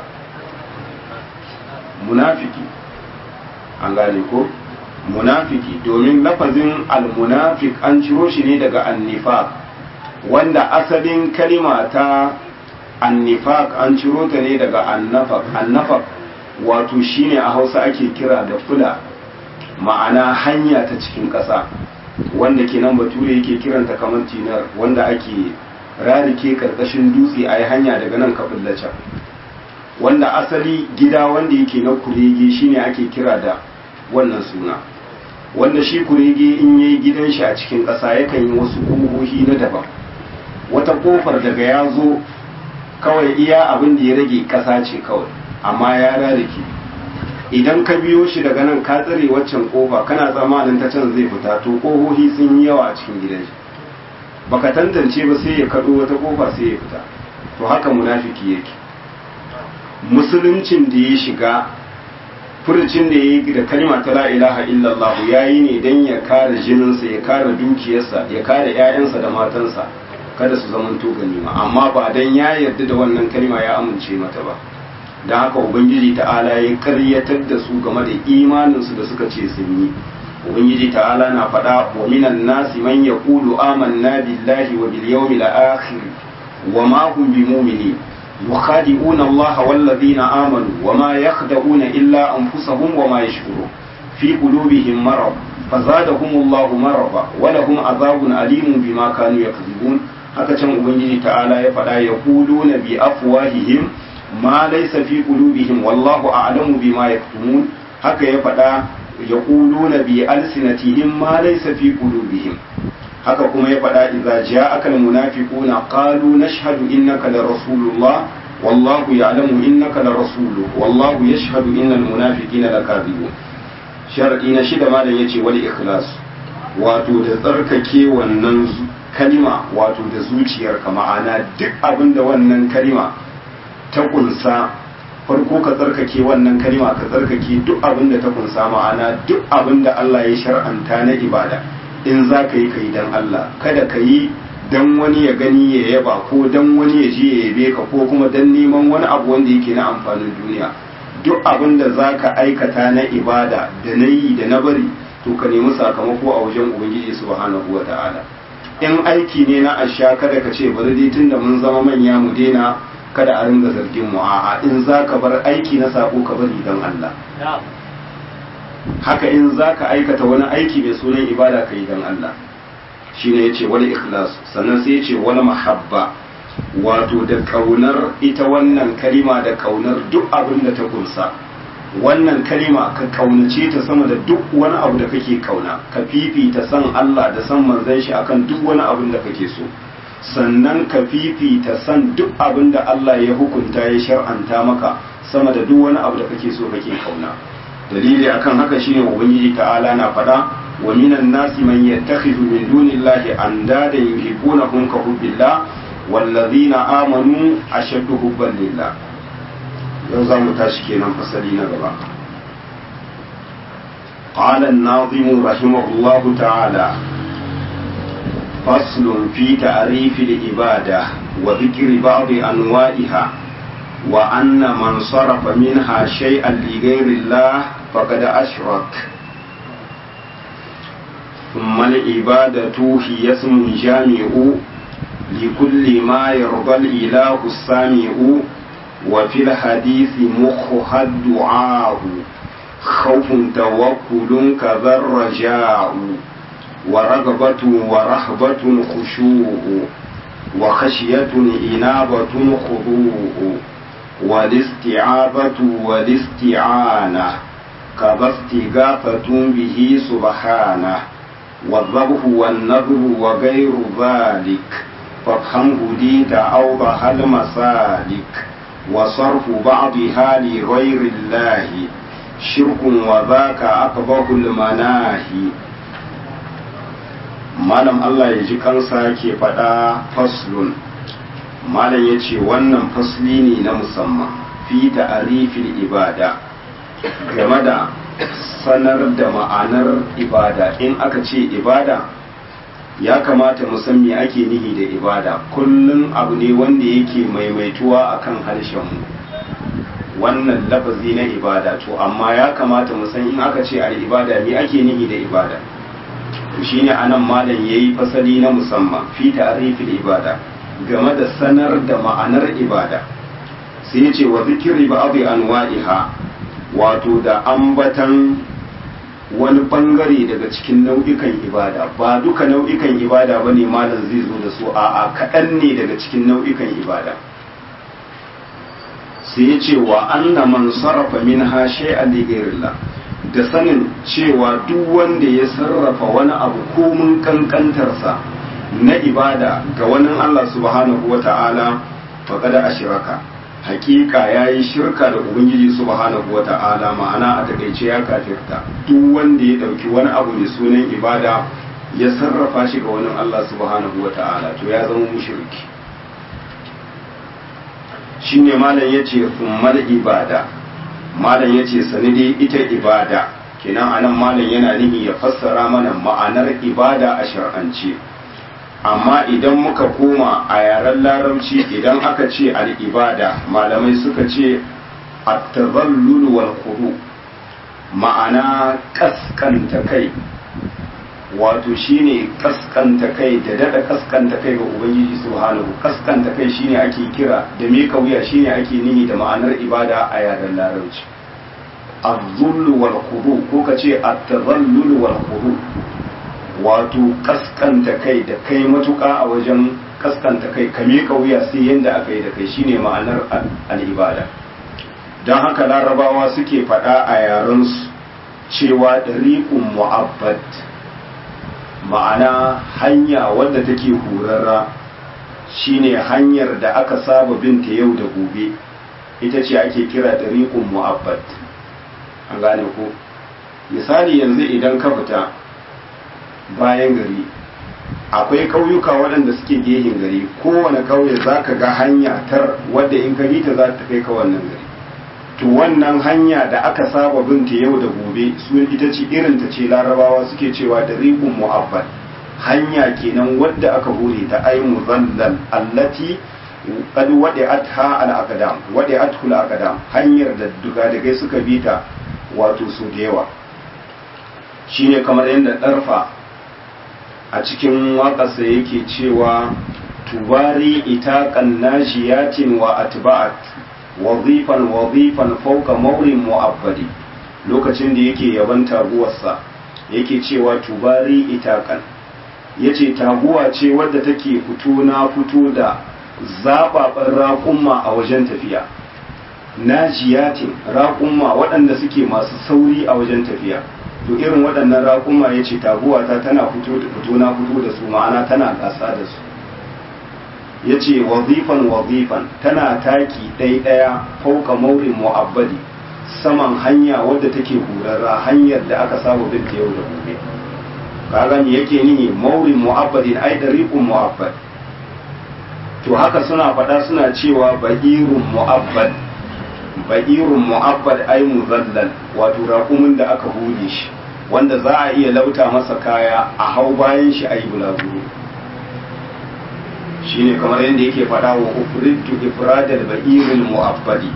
munafiki an gane ko munafiki domin lafazin almunafik an ciro shi ne daga annifaq wanda asalin kalima ta annifaq an ciro ta ne daga annafaq annafaq wato shine a hausa ake kira da fula ma'ana hanya ta cikin ƙasa wanda kenan bature yake kiranta kamar tinar wanda ake rarike karkashin dutse a yi hanya daga nan kafin can wanda asali gida wanda yake na kurege shine ake kira da wannan suna wanda shi kurege in yayi gidan shi a cikin ƙasa yakan yi wasu ƙofofi na daban wata ƙofar daga ya zo kawai iya abin da ya rage ƙasa ce kawai amma ya rarike idan ka biyo shi daga nan ka tsare waccan kofa kana tsammanin ta can zai fita to kohohi sun yi yawa a cikin gidan shi baka tantance ba sai ya kado wata kofa sai ya fita to haka munafiki yake musuluncin da ya shiga furucin da ya yi da kalma ta la ilaha illallah ya yi ne don ya kare jininsa ya kare dukiyarsa ya kare 'ya'yansa da matansa kada su zamanto ganima amma ba don ya yarda da wannan kalma ya amince mata ba da haka ubangiji ta'ala ya karyatar da su game da imaninsu da suka ce sun yi ubangiji ta'ala na faɗa wa minan nasi man yaqulu amanna billahi wa bil yawmil akhir wa ma hum bimu'minin yukhadi'una Allah wal ladina amanu wa ma yakhda'una illa anfusahum wa ma yashkurun fi qulubihim marad fazadahum Allah marada wa lahum azabun alimun bima kanu yakzibun haka can ubangiji ta'ala ya faɗa yaquluna bi afwahihim ma laysa fi qulubihim wallahu a'lamu bima yaktumun haka ya faɗa yaquluna bi alsinatihim ma laysa fi qulubihim haka kuma ya faɗa idza ja'aka almunafiquna qalu nashhadu innaka la rasulullah wallahu ya'lamu innaka la rasuluhu wallahu yashhadu innal munafiqina lakadibun shar'i na shida malam yace wal ikhlas wato da tsarkake wannan kalima wato da zuciyarka ma'ana duk abinda wannan kalima ta kunsa farko ka tsarkake wannan kalima ka tsarkake duk abin da ta kunsa ma'ana duk abin da Allah ya shar'anta na ibada in za ka yi ka yi don Allah kada ka yi don wani ya gani ya yaba ko don wani ya je ya yabe ka ko kuma don neman wani abu wanda yake na amfanin duniya duk abin da za ka aikata na ibada da na yi da na bari to ka nemi sakamako a wajen ubangiji subhanahu wa ta'ala in aiki ne na asha kada ka ce bari dai tunda mun zama manya mu daina kada a ringa zargin mu a'a in za ka bar aiki na sako ka bari don Allah haka in za ka aikata wani aiki mai sunan ibada ka yi don Allah shi ne ya ce wani ikhlas sannan sai ya ce wani mahabba wato da kaunar ita wannan kalima da kaunar duk abin da ta kunsa wannan kalima ka kaunace ta sama da duk wani abu da kake kauna ka fifita san Allah da san manzon shi akan duk wani abin da kake so sannan ka fifita san duk abin da Allah ya hukunta ya shar'anta maka sama da duk wani abu da kake so kake kauna dalili akan haka shine ubangiji ta'ala na faɗa wa minan nasi man yattakhidhu min dunillahi andada yuhibbunahum ka hubbillah wallazina amanu ashaddu hubban lillah yau za mu tashi kenan fasali na gaba قال الناظم رحمه الله تعالى فصل في تعريف العبادة وذكر بعض أنواعها وأن من صرف منها شيئا لغير الله فقد أشرك ثم العبادة هي اسم جامع لكل ما يرضى الإله السامع وفي الحديث مخها الدعاء خوف توكل كذا الرجاء ورغبة ورهبة خشوع وخشية إنابة خضوع والاستعاذة والاستعانة كذا استغاثة به سبحانه والذبح والنذر وغير ذلك فافهمه ديت أوضح المسالك وصرف بعضها لغير الله شرك وذاك أقبح المناهي malam Allah ya ji kansa ke faɗa faslun malam ya ce wannan fasli ne na musamman fi ta'arifil ibada game da sanar da ma'anar ibada in aka ce ibada ya kamata mu san me ake nihi da ibada kullum abu ne wanda yake maimaituwa akan harshenmu wannan lafazi na ibada to amma ya kamata mu san in aka ce al ibada me ake nihi da ibada to shine anan malam yayi fasali na musamman fi ta'rifil ibada game da sanar da ma'anar ibada sai ya ce wa zikri ba'd anwa'iha wato da ambatan wani bangare daga cikin nau'ikan ibada ba duka nau'ikan ibada bane malam zai zo da su a'a kaɗan ne daga cikin nau'ikan ibada sai ya ce wa anna man sarrafa min ha shay'an li da sanin cewa duk wanda ya sarrafa wani abu komun kankantarsa na ibada ga wani Allah subhanahu wa ta'ala faƙada a shiraka hakika ya yi shirka da ubangiji subhanahu wa ta'ala ma'ana a takaice ya kafirta duk wanda ya ɗauki wani abu mai sunan ibada ya sarrafa shi ga wani Allah subhanahu wa ta'ala to ya zama mushriki shine malam yace summal ibada malam ya ce sani dai ita ibada kenan anan malam yana nihi ya fassara mana ma'anar ibada a shar'ance amma idan muka koma a yaren larabci idan aka ce al'ibada malamai suka ce at-tazallul wal khudu ma'ana kaskanta kai wato shine kaskanta kai da dada kaskanta kai ga ubangiji subhanahu kaskanta kai shine ake kira da me wuya shine ake nihi da ma'anar ibada a yaren larabci az-zull wal khudu ko kace at-tazallul wal khudu wato kaskanta kai da kai matuka a wajen kaskanta kai ka me wuya sai yanda aka yi da kai shine ma'anar al-ibada don haka larabawa suke faɗa a yaren su cewa dariqun mu'abbad ma'ana hanya wadda take horarra shine hanyar da aka saba binta yau da gobe ita ce ake kira tariqun mu'abbad an gane ko misali yanzu idan ka fita bayan gari akwai ƙauyuka waɗanda suke gehen gari kowane ƙauye za ka ga hanya tar wadda in ka ta za ta kai ka wannan gari to wannan hanya da aka saba binta yau da gobe su ita ce irin ta ce larabawa suke cewa da riqun mu'abbad hanya kenan wadda aka hore ta ay muzallal allati qad wadi'atha al aqdam wadi'athu al aqdam hanyar da dugadagai suka bi ta wato su da yawa shine kamar yadda darfa a cikin waƙarsa yake cewa tubari itaqan nashiyatin wa atba'at wazifan wazifan fauka maurin mu'abbadi lokacin da yake yaban taguwarsa yake cewa tubari itakan yace taguwa ce wadda take fito na fito da zababan raƙumma a wajen tafiya najiyatin raƙumma waɗanda suke masu sauri a wajen tafiya to irin waɗannan raƙumma ya ce taguwata tana fito na fito da su ma'ana tana gasa da su ya ce wazifan wazifan tana taki ɗaya fauka maurin mu'abbadi saman hanya wadda take hurarra hanyar da aka saba bin ta yau da gobe kaga me yake nihi maurin mu'abbadin ai dariqun mu'abbad to haka suna faɗa suna cewa ba'irun mu'abbad ba'irun mu'abbad ai muzallal wato raƙumin da aka hule shi wanda za a iya lauta masa kaya a hau bayan shi a yi bulaguro shine kamar yadda yake faɗa wa ufridtu ifradal ba'irul mu'abbadi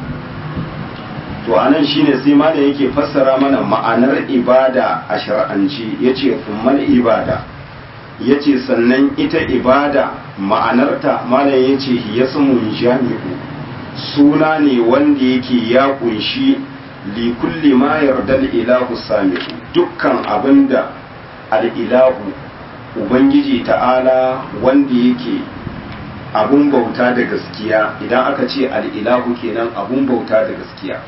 to anan shine sai malam yake fassara mana ma'anar ibada a shar'anci yace kummal ibada yace sannan ita ibada ma'anarta malam yace yasmun jami'u suna ne wanda yake ya kunshi li kulli ma yarda ilahu sami'u dukkan abinda al-ilahu ubangiji ta'ala wanda yake abun bauta da gaskiya idan aka ce al'ilahu kenan abun bauta da gaskiya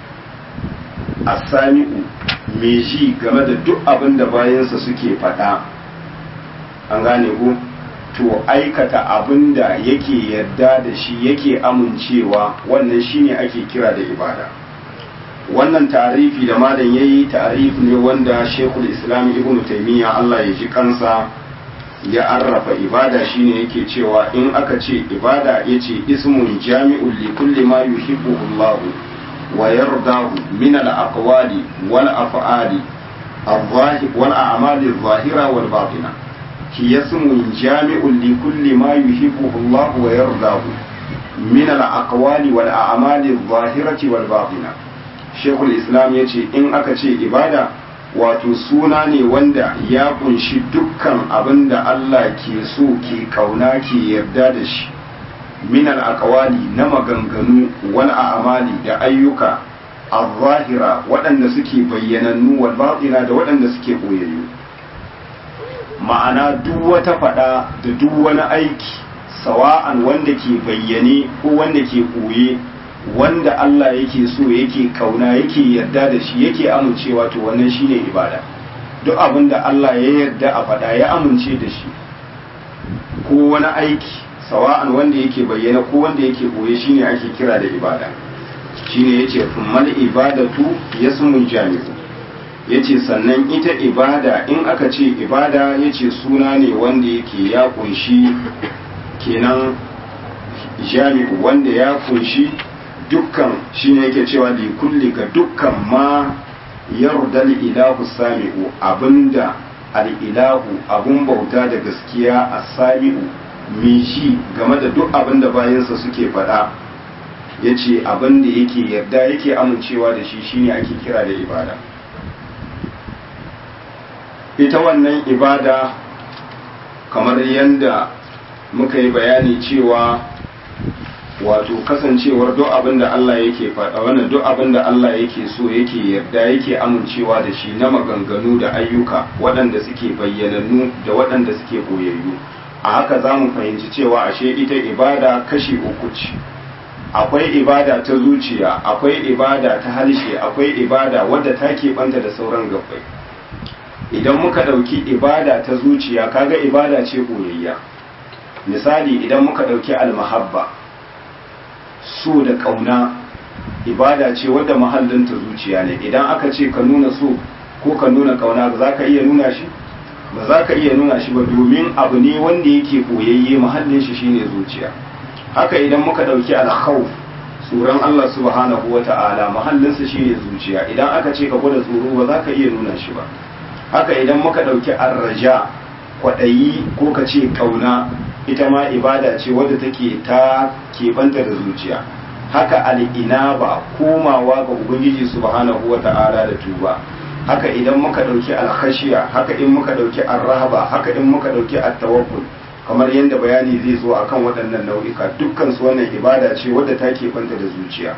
asami'u mai ji game da duk abin da bayansa suke faɗa an gane ku to aikata abin da yake yarda da shi yake amincewa wannan shine ake kira da ibada wannan tarifi da malam yayi tarif ne wanda shekul islam ibn taimiyya allah ya ji kansa ya arrafa ibada shine yake cewa in aka ce ibada yace ismun jami'un li kulli ma yuhibbuhu Allah wa yardahu min al-aqwali wal af'ali الظاهر والأعمال الظاهرة والباطنة هي اسم جامع لكل ما يحبه الله ويرضاه من الأقوال والأعمال الظاهرة والباطنة شيخ الإسلام يتي إن أكتي إبادة wato suna ne wanda ya kunshi dukkan abin da Allah ke so ke kauna ke yarda da shi minal aqwali na maganganu wal a'mali da ayyuka al-zahira waɗanda suke bayyanannu wal batina da waɗanda suke boyayyu ma'ana duk wata faɗa da duk wani aiki sawa'an wanda ke bayyane ko wanda ke ɓoye wanda Allah yake so yake kauna yake yarda da shi yake amincewa to wannan shine ibada duk abin da Allah ya yarda a faɗa ya amince da shi ko wani aiki sawa'an wanda yake bayyana ko wanda yake ɓoye shine ake kira da ibada shine yace thummal ibadatu yasmun jami'u yace sannan ita ibada in aka ce ibada yace suna ne wanda yake ya kunshi kenan jami'u wanda ya kunshi dukkan shine yake cewa li kulli ga dukkan ma yarda ilahu sami'u abinda al-ilahu abun bauta da gaskiya as-sami'u mai shi game da duk abinda bayansa suke faɗa yace abinda yake yarda yake amincewa da shi shine ake kira da ibada ita wannan ibada kamar yadda muka yi bayani cewa wato kasancewar duk abin da Allah yake faɗa wannan duk abin da Allah yake so yake yarda yake amincewa da shi na maganganu da ayyuka waɗanda suke bayyanannu da waɗanda suke boyayyu a haka za mu fahimci cewa ashe ita ibada kashi uku ce akwai ibada ta zuciya akwai ibada ta harshe akwai ibada wadda ta keɓanta da sauran gabbai idan muka ɗauki ibada ta zuciya kaga ibada ce boyayya misali idan muka ɗauki almahabba so da ƙauna ibada ce wadda mahallinta zuciya ne idan aka ce ka nuna so ko ka nuna ƙauna za ka iya nuna shi ba za ka iya nuna shi ba domin abu ne wanda yake koyayye mahallin shi shine zuciya haka idan muka ɗauki alkhawf tsoron Allah subhanahu wa ta'ala mahallinsa shine zuciya idan aka ce ka gwada tsoro ba za ka iya nuna shi ba haka idan muka ɗauki arraja kwaɗayi ko ka ce ƙauna ita ma ibada ce wadda take ta keɓanta da zuciya haka al'inaba komawa ga ubangiji subhanahu wa ta'ala da tuba haka idan muka ɗauki alkhashiya haka in muka ɗauki arrahaba haka in muka ɗauki attawakkul kamar yadda bayani zai zo akan waɗannan nau'ika dukkan su wannan ibada ce wadda ta keɓanta da zuciya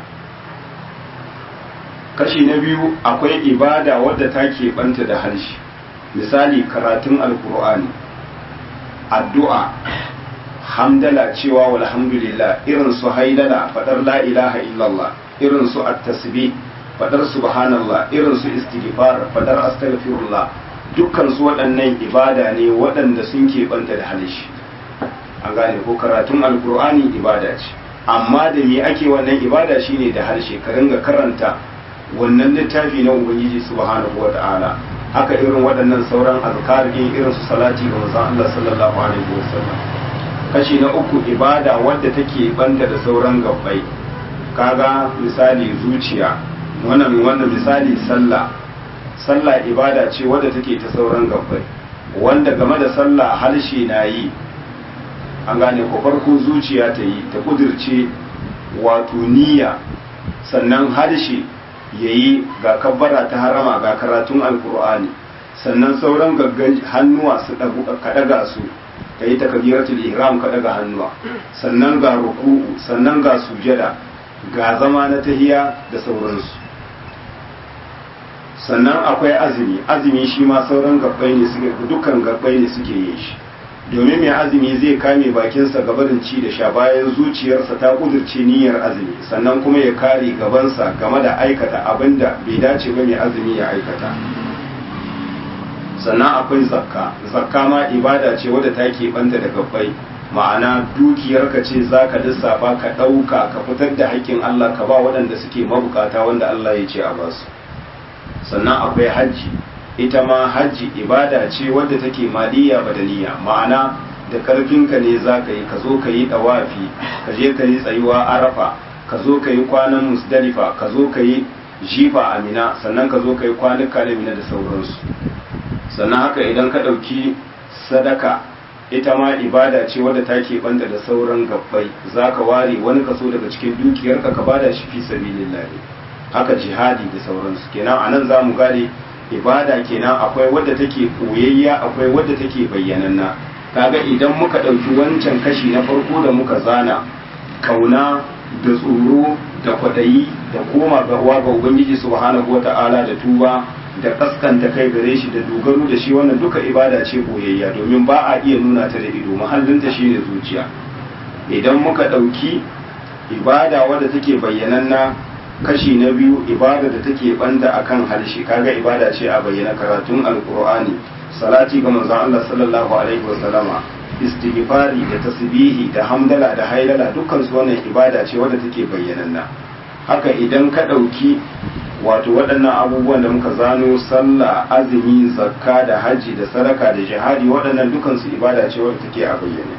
kashi na biyu akwai ibada wadda ta keɓanta da harshe misali karatun alkur'ani addu'a hamdala cewa walhamdulillah irin su haidala fadar la ilaha illallah irin su at-tasbih fadar subhanallah irin su istighfar fadar astaghfirullah dukkan su waɗannan ibada ne waɗanda sun keɓanta da halishi an gane ko karatun alkur'ani ibada ce amma da me ake wannan ibada shine da harshe ka ringa karanta wannan littafi na ubangiji subhanahu wata'ala haka irin waɗannan sauran azkar din irin su salati ga manzon Allah sallallahu alaihi wasallam kashi na uku ibada wadda take banta da sauran gabbai kaga misali zuciya wannan wannan misali sallah sallah ibada ce wadda take ta sauran gabbai wanda game da sallah harshe na yi an gane ko farko zuciya ta yi ta kudirce wato niyya sannan harshe ya yi ga kabbara ta harama ga karatun alkur'ani sannan sauran gaggan hannuwa su ka daga su ka yi takabiratul ihram ka daga hannuwa sannan ga ruku'u sannan ga sujada ga zama na tahiya da sauransu sannan akwai azumi azumi shi ma sauran gabbai ne suke dukkan gabbai ne suke yin shi domin mai azumi zai kame bakinsa gabarin ci da sha bayan zuciyarsa ta kudurce niyyar azumi sannan kuma ya kare gabansa game da aikata abin da bai dace ba mai azumi ya aikata sannan akwai zakka zakka ma ibada ce wadda ta banta da gabbai ma'ana dukiyarka ce za ka lissafa ka ɗauka ka fitar da haƙƙin Allah ka ba waɗanda suke mabukata wanda Allah ya ce a basu sannan akwai hajji ita ma hajji ibada ce wadda take maliya badaniya ma'ana da karfinka ne za ka yi ka zo ka yi ɗawafi ka je ka yi tsayuwa arafa ka zo ka yi kwanan musdalifa ka zo ka yi jifa a mina sannan ka zo ka yi kwanuka da mina da sauransu sannan haka idan ka ɗauki sadaka ita ma ibada ce wadda ta banta da sauran gabbai za ka ware wani kaso daga cikin dukiyarka ka bada shi fi sabilillahi haka jihadi da sauransu kenan a nan za mu gane ibada kenan akwai wadda take koyayya akwai wadda take bayyananna kaga idan muka ɗauki wancan kashi na farko da muka zana kauna da tsoro da kwaɗayi da koma ga uwa ga ubangiji subhanahu wata'ala da tuba da kaskanta kai gare shi da dogaro da shi wannan duka ibada ce koyayya domin ba a iya nuna ta da ido mahallinta shine zuciya idan muka ɗauki ibada wadda take bayyananna kashi na biyu ibada da take banda akan harshe kaga ibada ce a bayyana karatun alqur'ani salati ga manzon Allah sallallahu alaihi wasallama istighfari da tasbihi da hamdala da hailala dukkan su wannan ibada ce wadda take bayyananna haka idan ka dauki wato waɗannan abubuwan da muka zano sallah azumi zakka da haji da sadaka da jihadi waɗannan dukkan su ibada ce wadda take a bayyane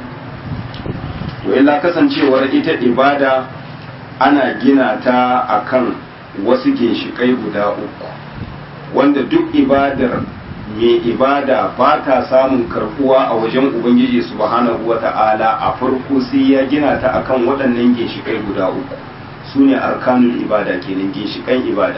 to illa kasancewar ita ibada ana gina ta akan wasu ginshikai guda uku wanda duk ibadar mai ibada ba ta samun karbuwa a wajen ubangiji subhanahu wa ta'ala a farko sai ya gina ta akan waɗannan ginshikai guda uku su ne arkanul ibada kenan ginshikan ibada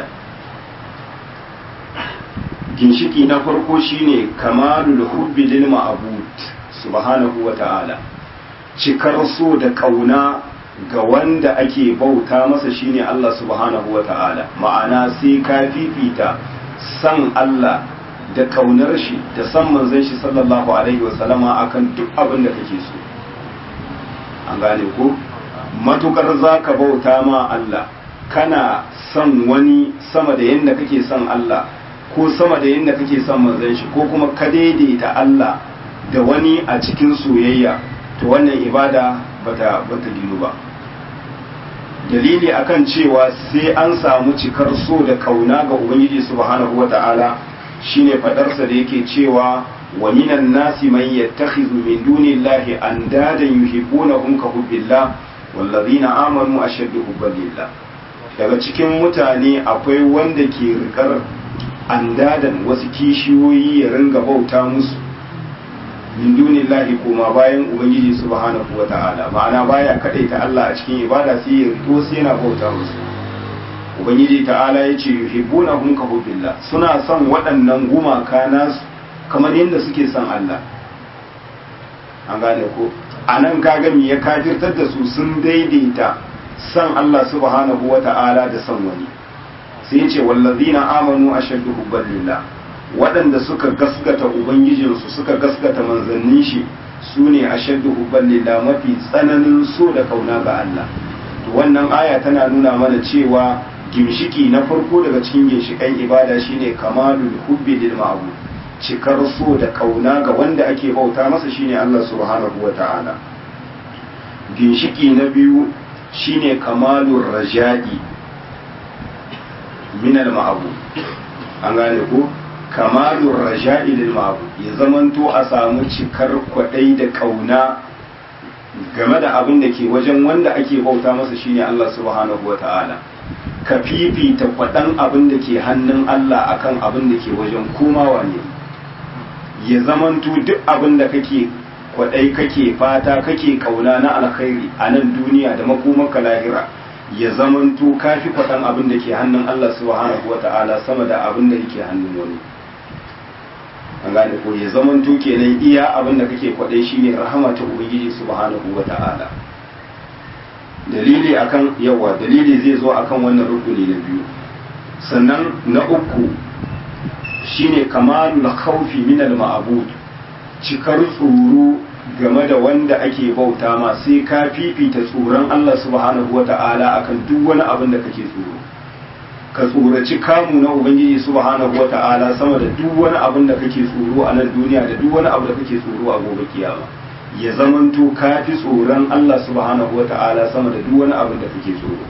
ginshiki na farko shine kamalul hubbi lil ma'bud subhanahu wa ta'ala cikar so da kauna ga wanda ake bauta masa shine Allah subhanahu wa ta'ala ma'ana sai ka fifita san Allah da kaunar shi da san manzon shi sallallahu alaihi wa sallama akan duk abin da kake so an gane ko matukar zaka bauta ma Allah kana son wani sama da yadda kake son Allah ko sama da yadda kake son manzon shi ko kuma ka daidaita Allah da wani a cikin soyayya to wannan ibada bata bata ginu ba dalili akan cewa sai an samu cikar so da kauna ga ubangiji subhanahu wata'ala shine fadarsa da yake cewa wa minan nasi man yattakhidhu min dunillahi andadan yuhibbunahum ka hubbillah wallazina amanu ashaddu hubban lillah daga cikin mutane akwai wanda ke rikar andadan wasu kishiyoyi ya ringa bauta musu min dunillahi kuma bayan ubangiji subhanahu wata'ala ma'ana baya kadaita Allah a cikin ibada sai ya rito sai yana bauta musu ubangiji ta'ala ya ce yuhibbunahum ka hubbillah suna son waɗannan gumaka nasu kamar yadda suke son Allah an gane ko a nan kaga me ya kafirtar da su sun daidaita son Allah subhanahu wata'ala da son wani sai ya ce wallazina amanu ashaddu hubban lillah waɗanda suka gaskata ubangijinsu suka gaskata manzannin shi su ne a shaddu hubban lillah mafi tsananin so da kauna ga Allah to wannan aya tana nuna mana cewa gimshiki na farko daga cikin ginshikan ibada shine kamalul hubbi lil ma'bud cikar so da kauna ga wanda ake bauta masa shine Allah subhanahu wata'ala ginshiki na biyu shine kamalur raja'i min al ma'bud an gane ko kamalur raja'i lil ma'bud ya zamanto a samu cikar kwadai da kauna game da abin da ke wajen wanda ake bauta masa shine Allah subhanahu wata'ala ka fifita kwaɗan abin da ke hannun Allah akan abin da ke wajen komawa ne ya zamanto duk abin da kake kwaɗai kake fata kake kauna na alkhairi a nan duniya da makomanka lahira ya zamanto kafi kwaɗan abin da ke hannun Allah subhanahu wata'ala sama da abin da yake hannun wani an gane ko ya zamanto kenan iya abin da kake kwaɗai shine rahama ta ubangiji subhanahu wata'ala dalili akan yawa dalili zai zo akan wannan rukuni na biyu sannan na uku shine kamalul khawfi min al ma'bud cikar tsoro game da wanda ake bauta ma sai ka fifita tsoron Allah subhanahu wata'ala akan duk wani abin da kake tsoro ka tsoraci kamu na ubangiji subhanahu wata'ala sama da duk wani abin da kake tsoro a nan duniya da duk wani abu da kake tsoro a gobe kiyama ya zamanto ka fi tsoron Allah subhanahu wa ta'ala sama da duk wani abin da kake tsoro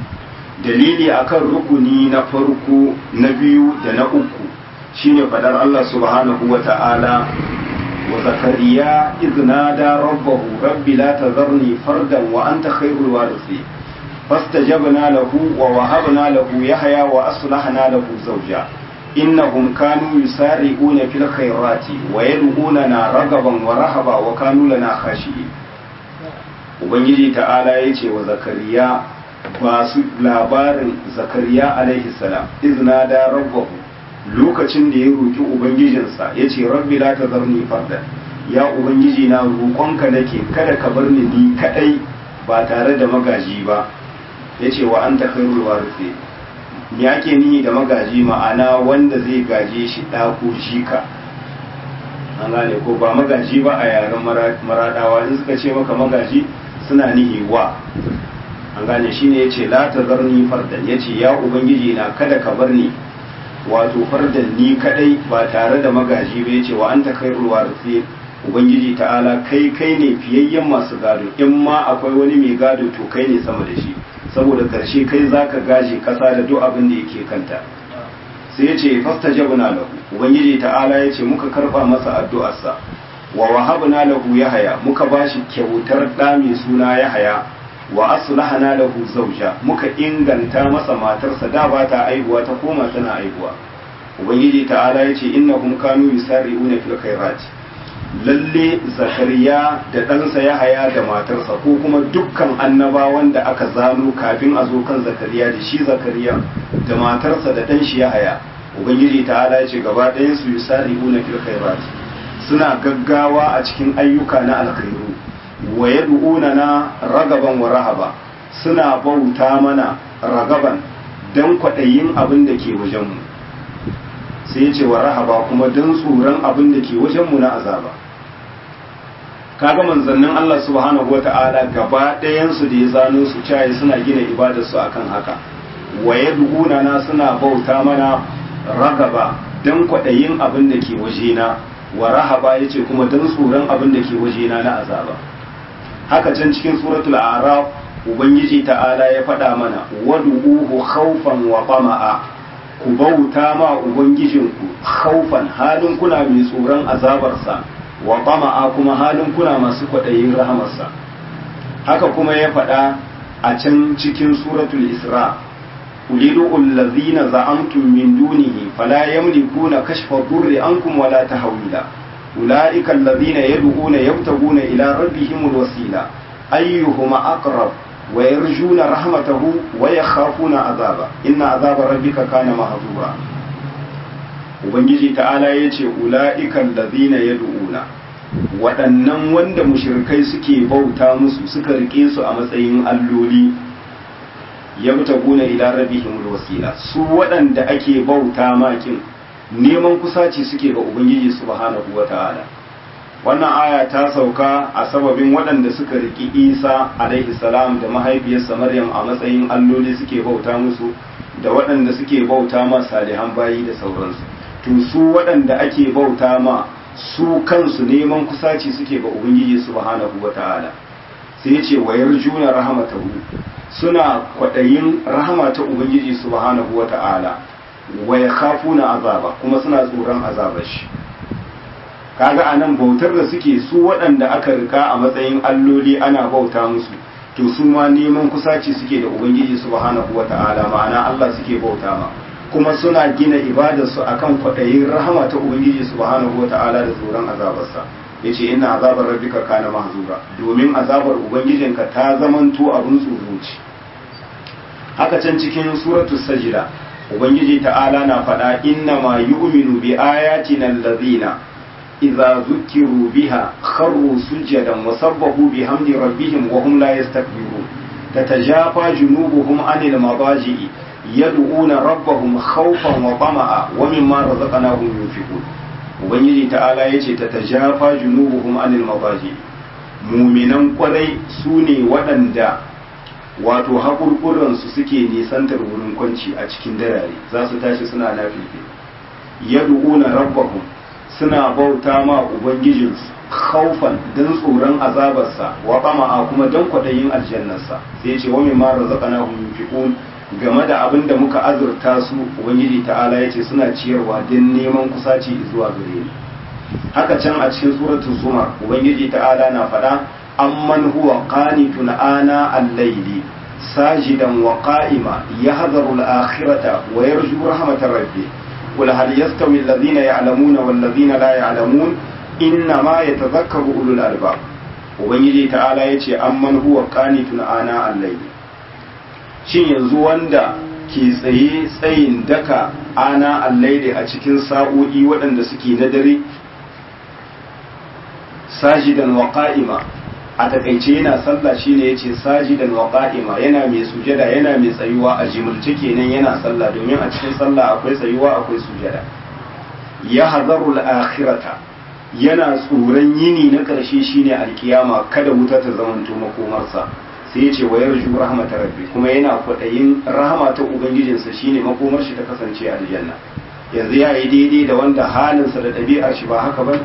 dalili akan rukuni na farko na biyu da na uku shine fadar Allah subhanahu wa ta'ala wa zakariya iznada rabbahu rabbi la tazarni fardan wa anta khairul warithin fastajabna lahu wa wahabna lahu yahya wa aslahna lahu zawja innahum kanu yusari'una fil khairati wa yad'unana ragaban wa rahaba wa kanu lana khashi'in ubangiji ta'ala yace wa zakariya ba su labarin zakariya alaihi salam izna da rabbahu lokacin da ya roki ubangijinsa yace rabbi la tazarni fardan ya ubangiji na roƙonka nake kada ka bar ni ni kadai ba tare da magaji ba yace wa anta khairul warithin me ake nihi da magaji ma'ana wanda zai gaje shi ɗako shika an gane ko ba magaji ba a yaren maradawa in suka ce maka magaji suna nihi wa an gane shi ne ya ce la ta zarni fardan ya ce ya ubangiji na kada ka bar ni wato fardan ni kadai ba tare da magaji ba ya ce wa anta khairul warisi ubangiji ta'ala kai kai ne fiyayyen masu gado in ma akwai wani mai gado to kai ne sama da shi saboda karshe kai zaka gaje kasa da duk abin da yake kanta sai yace fastajabna lahu ubangiji ta'ala yace muka karba masa addu'arsa wa wahabna lahu yahaya muka bashi kyautar da mai suna yahaya wa aslahna lahu zawja muka inganta masa matarsa da ba ta aihuwa ta koma tana aihuwa ubangiji ta'ala yace innahum kanu yusari'una fil khairati lalle zakariya da ɗansa ya haya da matarsa ko kuma dukkan annabawan da aka zano kafin a zo kan zakariya da shi zakariya da matarsa da ɗan shi ya haya ubangiji ta ala ce gaba ɗayan su yusari'u na fil khairat suna gaggawa a cikin ayyuka na alkhairu wa yad'una na ragaban wa rahaba suna bauta mana ragaban dan kwaɗayin abin da ke wajenmu sai ya ce wa rahaba kuma dan tsoron abin da ke wajenmu na azaba kaga manzannin Allah subhanahu wata'ala gaba ɗayansu da ya zano su caye suna gina ibadarsu akan haka wa yad'una na suna bauta mana ragaba dan kwaɗayin abin da ke wajena wa rahaba yace kuma dan tsoron abin da ke wajena na azaba haka can cikin suratul a'raf ubangiji ta'ala ya faɗa mana wad'uhu khawfan wa tama'a ku bauta ma ubangijinku khawfan halin kuna mai tsoron azabarsa wa tama'a kuma halin kuna masu kwaɗayin rahamarsa haka kuma ya faɗa a can cikin suratul isra ulidu allazina za'amtum min dunihi fala yamlikuna kashfa durri ankum wala tahwila ulaika allazina yad'una yabtaguna ila rabbihim alwasila ayyuhuma aqrab wa yarjuna rahmatahu wa yakhafuna azaba inna azaba rabbika kana mahzura ubangiji ta'ala ya ce ula'ikan lazina ya du'una waɗannan wanda mushirikai suke bauta musu suka rike su a matsayin alloli ya buta guna ila rabihim wasila su waɗanda ake bauta makin neman kusaci suke ga ubangiji subhanahu wa ta'ala wannan aya ta sauka a sababin waɗanda suka riki isa alaihi salam da mahaifiyarsa maryam a matsayin alloli suke bauta musu da waɗanda suke bauta ma salihan bayi da sauransu to su waɗanda ake bauta ma su kansu neman kusaci suke ga ubangiji subhanahu wata'ala sai ya ce wayar juna rahamatahu suna kwaɗayin rahama ta ubangiji subhanahu wata'ala wa yakhafuna azaba kuma suna tsoron azabar shi kaga anan bautar da suke su waɗanda aka rika a matsayin alloli ana bauta musu to su ma neman kusaci suke da ubangiji subhanahu wata'ala ma'ana Allah suke bauta ma kuma suna gina ibadarsu akan kwaɗayin rahama ta ubangiji subhanahu wata'ala da tsoron azabarsa yace inna azabar rabbika kana mahzura domin azabar ubangijinka ta zamanto abun tsoro ce haka can cikin suratul sajda ubangiji ta'ala na faɗa inna ma yu'minu bi ayatina allazina idza zukiru biha kharru sujadan wa sabbahu bihamdi rabbihim wa hum la yastakbirun tatajafa junubuhum anil madaji'i yad'una rabbahum khawfan wa tama'a wa mimma razaqnahum yunfiqun ubangiji ta'ala yace tatajafa junubuhum anil madaji'i muminan kwarai sune waɗanda wato haƙurƙuransu suke nisantar wurin kwanci a cikin darare za su tashi suna lafifi yad'una rabbahum suna bauta ma ubangijinsu khaufan dan tsoron azabarsa wa a kuma dan kwadayin aljannarsa sai ya ce wa mimma razaqnahum yunfiqun game da abin da muka azurta su ubangiji ta'ala yace suna ciyarwa dan neman kusaci zuwa gare ni haka can a cikin suratul zumar ubangiji ta'ala na faɗa amman huwa qanitun ana al-layli sajidan wa qa'ima yahdharu al-akhirata wa yarju rahmatar rabbih قل هل يستوي الذين يعلمون والذين لا يعلمون إنما يتذكر أولو الألباب ubangiji ta'ala ya ce amman huwa qanitun ana al shin yanzu wanda ke tsaye tsayin daka ana al a cikin sa'o'i waɗanda suke na dare sajidan wa qa'ima a takaice yana sallah shine yace sajidan wa qa'ima yana mai sujada yana mai tsayuwa a jimilce kenan yana sallah domin a cikin sallah akwai tsayuwa akwai sujada ya hazaru al-akhirata yana tsoron yini na karshe shine alkiyama kada wuta ta zamanto makomarsa sai yace wa yarju rahmatar rabbi kuma yana kwadayin rahama ta ubangijinsa shine makomar shi ta kasance aljanna yanzu ya yi daidai da wanda halinsa da ɗabi'ar shi ba haka ba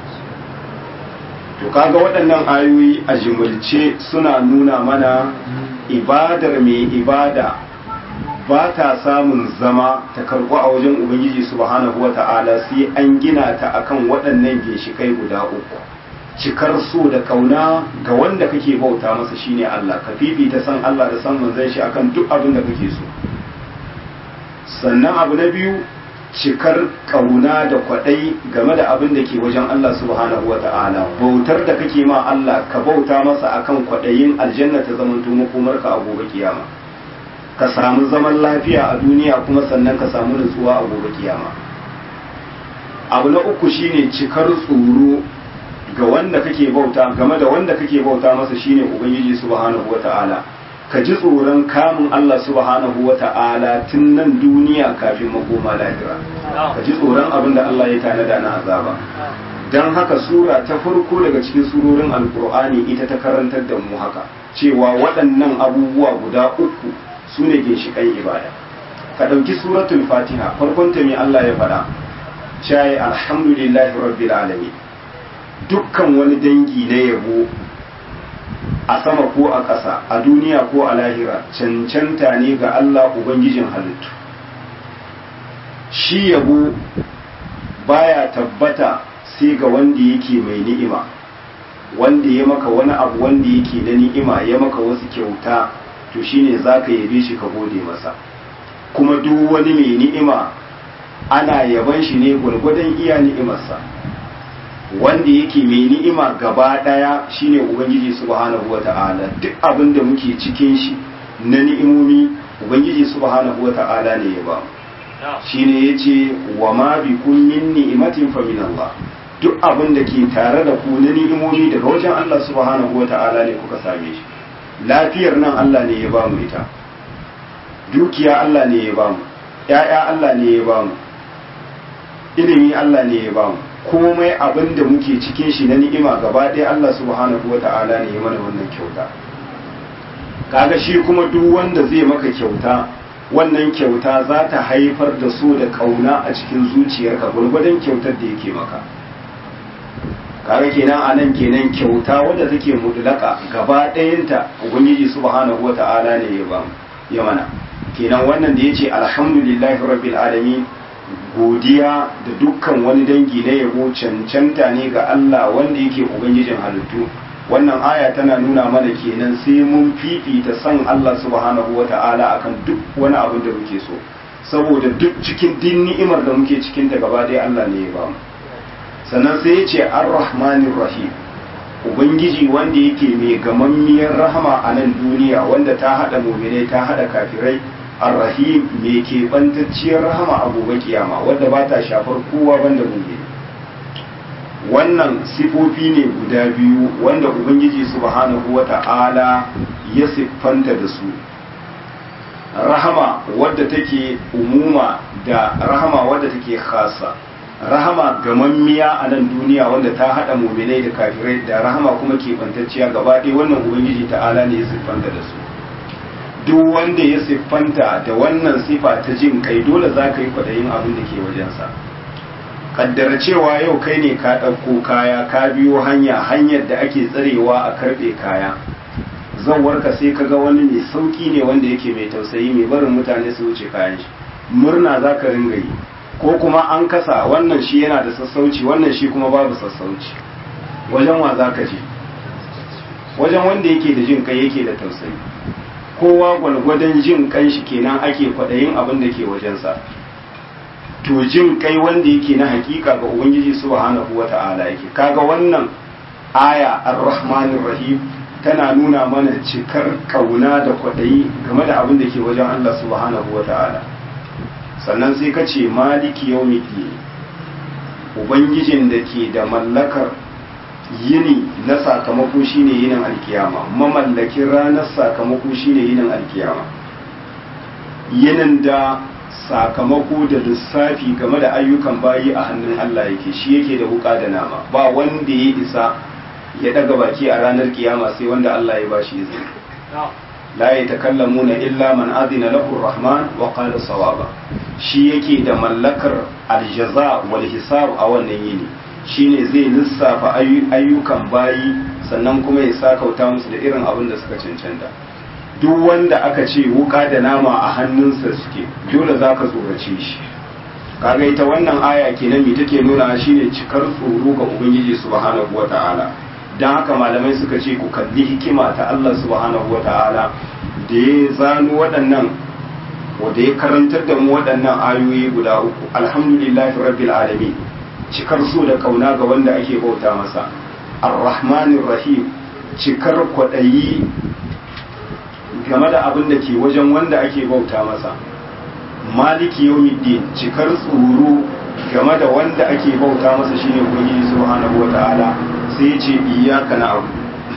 to kaga waɗannan ayoyi a jimilce suna nuna mana ibadar mai ibada ba ta samun zama ta karɓu a wajen ubangiji subhanahu wata'ala sai an gina ta akan waɗannan ginshikai guda uku cikar so da kauna ga wanda kake bauta masa shine Allah ka fifita san Allah da san manzon shi akan duk abin da kake so sannan abu na biyu cikar kauna da kwaɗai game da abin da ke wajen Allah subhanahu wa ta'ala bautar da kake ma Allah ka bauta masa akan kwaɗayin aljanna ta zamanto makomarka a gobe kiyama ka samu zaman lafiya a duniya kuma sannan ka samu nutsuwa a gobe kiyama abu na uku shine cikar tsoro ga wanda kake bauta game da wanda kake bauta masa shine ubangiji subhanahu wa ta'ala ka ji tsoron kamun Allah subhanahu wa ta'ala tun nan duniya kafin makoma lahira ka ji tsoron abin da Allah ya tanada na azaba don haka sura ta farko daga cikin surorin alkur'ani ita ta karantar da mu haka cewa waɗannan abubuwa guda uku su ne ginshiƙan ibada ka ɗauki suratul fatiha farkon ta mai Allah ya faɗa shayi alhamdulillahi rabbil alamin dukkan wani dangi na yabo a sama ko a ƙasa a duniya ko a lahira cancanta ne ga Allah Ubangijin halittu shi yabo baya tabbata sai ga wanda yake mai ni'ima wanda ya maka wani abu wanda yake na ni'ima ya maka wasu kyauta to shine za ka yabe shi ka gode masa kuma duk wani mai ni'ima ana yaban shi ne gwargwadon iya ni'imarsa wanda yake mai ni'ima gaba daya shine ubangiji subhanahu wata'ala duk abin da muke cikin shi na ni'imomi ubangiji subhanahu wata'ala ne ya ba shine yace wa ma bikum min ni'matin fa min Allah duk abin da ke tare da ku na ni'imomi daga wajen Allah subhanahu wata'ala ne kuka same shi lafiyar nan Allah ne ya ba mu ita dukiya Allah ne ya ba mu ƴaƴa Allah ne ya ba mu ilimi Allah ne ya ba mu komai abin da muke cikin shi na ni'ima gaba ɗaya Allah subhanahu wa ta'ala ne ya mana wannan kyauta kaga shi kuma duk wanda zai maka kyauta wannan kyauta za ta haifar da so da kauna a cikin zuciyarka gwargwadon kyautar da yake maka kaga kenan a nan kenan kyauta wadda take mudlaka gaba ɗayanta ubangiji subhanahu wa ta'ala ne ya ba ya mana kenan wannan da yace alhamdulillahi rabbil alamin godiya da dukkan wani dangi na yabo cancanta ne ga Allah wanda yake ubangijin halittu wannan aya tana nuna mana kenan sai mun fifita san Allah subhanahu wa ta'ala akan duk wani abin da muke so saboda duk cikin din ni'imar da muke cikin ta gaba ɗaya Allah ne ya ba mu sannan sai ya ce ar-rahmanir rahim ubangiji wanda yake mai gamammiyar rahama a nan duniya wanda ta hada muminai ta hada kafirai ar-rahim mai keɓantacciyar rahama a gobe kiyama wadda ba ta shafar kowa banda mumini wannan sifofi ne guda biyu wanda ubangiji subhanahu wata'ala ya siffanta da su rahama wadda take umuma da rahama wadda take khasa rahama gamammiya a nan duniya wanda ta haɗa muminai da kafirai da rahama kuma keɓantacciya gaba ɗaya wannan ubangiji ta'ala ne ya siffanta da su duk wanda ya siffanta da wannan sifa ta jin kai dole za ka yi kwaɗayin abin da ke wajensa kaddara cewa yau kai ne ka ɗauko kaya ka biyo hanya hanyar da ake tsarewa a karɓe kaya warka sai ka ga wani mai sauƙi ne wanda yake mai tausayi mai barin mutane su wuce kayan shi murna za ka ringa yi ko kuma an kasa wannan shi yana da sassauci wannan shi kuma babu sassauci wajen wa za ka je wajen wanda yake da jin kai yake da tausayi kowa gwalgwadon jin kan shi kenan ake kwaɗayin abin da ke wajensa to jin kai wanda yake na hakika ga ubangiji subhanahu wata'ala yake kaga wannan aya ar-rahmanir rahim tana nuna mana cikar kauna da kwaɗayi game da abin da ke wajen Allah subhanahu wata'ala sannan sai ka ce maliki yawmiddin ubangijin da ke da mallakar yini na sakamako shine yinin alkiyama mamallakin ranar sakamako shine yinin alkiyama yinin da sakamako da lissafi game da ayyukan bayi a hannun Allah yake shi yake da wuka da nama ba wanda ya isa ya daga baki a ranar kiyama sai wanda Allah ya bashi izini la yatakallamuna illa man adina lahu rahman wa qala sawaba shi yake da mallakar aljaza wal hisab a wannan yini shine zai lissafa ayyukan bayi sannan kuma ya sakauta musu da irin abin da suka cancanta duk wanda aka ce wuka da nama a hannunsa suke dole za ka tsorace shi kaga ita wannan aya kenan me take nuna shine cikar tsoro ga ubangiji subhanahu wata'ala dan haka malamai suka ce ku kalli hikima ta Allah subhanahu wata'ala da ya zano waɗannan wanda ya karantar da mu waɗannan ayoyi guda uku alhamdulillahi rabbil alamin cikar so da kauna ga wanda ake bauta masa ar-rahmanir rahim cikar kwaɗayi game da abin da ke wajen wanda ake bauta masa maliki yawmiddin cikar tsoro game da wanda ake bauta masa shine ubangiji subhanahu wataala sai ya ce iyyaka na'budu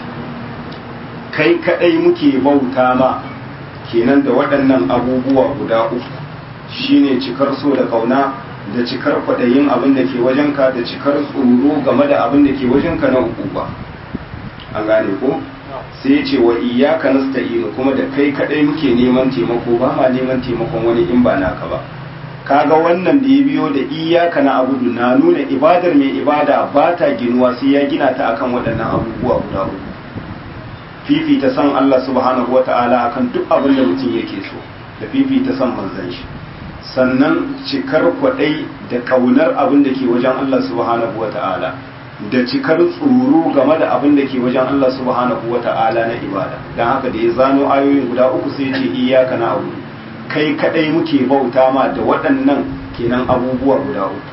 kai kadai muke bauta ma kenan da waɗannan abubuwa guda uku shine cikar so da kauna da cikar kwaɗayin abin da ke wajenka da cikar tsoro game da abin da ke wajenka na uku ba an gane ko sai ce wa iyaka nasta'inu kuma da kai kadai muke neman taimako ba ma neman taimakon wani in ba naka ba kaga wannan da ya biyo da iyaka na abudu na nuna ibadar mai ibada ba ta ginuwa sai ya gina ta akan waɗannan abubuwa guda uku fifita san Allah subhanahu wata'ala akan duk abin da mutum yake so da fifita san manzon shi sannan cikar kwaɗai da kaunar abin da ke wajen Allah subhanahu wata'ala da cikar tsoro game da abin da ke wajen Allah subhanahu wa ta'ala na ibada don haka da ya zano ayoyin guda uku sai ce iyaka na abu kai kadai muke bauta ma da waɗannan kenan abubuwa guda uku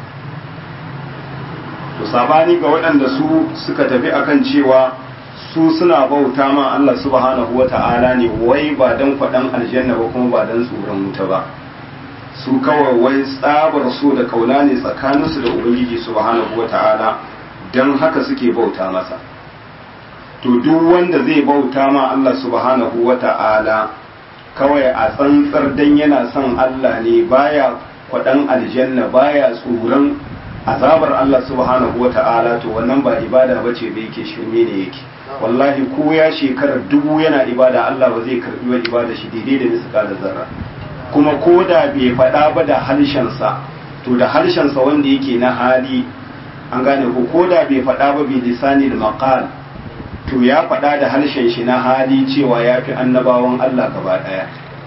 to sabani ga waɗanda su suka tafi akan cewa su suna bauta ma Allah subhanahu wa ta'ala ne wai ba dan kwaɗan aljanna ba kuma ba dan tsoron wuta ba su kawai wai tsabar so da kauna ne tsakaninsu da ubangiji subhanahu wa ta'ala don haka suke bauta masa to duk wanda zai bauta ma Allah subhanahu wa ta'ala kawai a tsantsar dan yana son Allah ne baya kwaɗan aljanna baya tsoron azabar Allah subhanahu wa ta'ala to wannan ba ibada ba ce da yake shirme ne yake wallahi ko ya shekarar dubu yana ibada Allah ba zai karbi wa ibada shi daidai da misƙalar zarra kuma ko da bai faɗa ba da harshensa to da harshensa wanda yake na hali an gane ko ko da bai faɗa ba bai lisani da maqal to ya faɗa da harshen shi na hali cewa ya fi annabawan Allah gaba ɗaya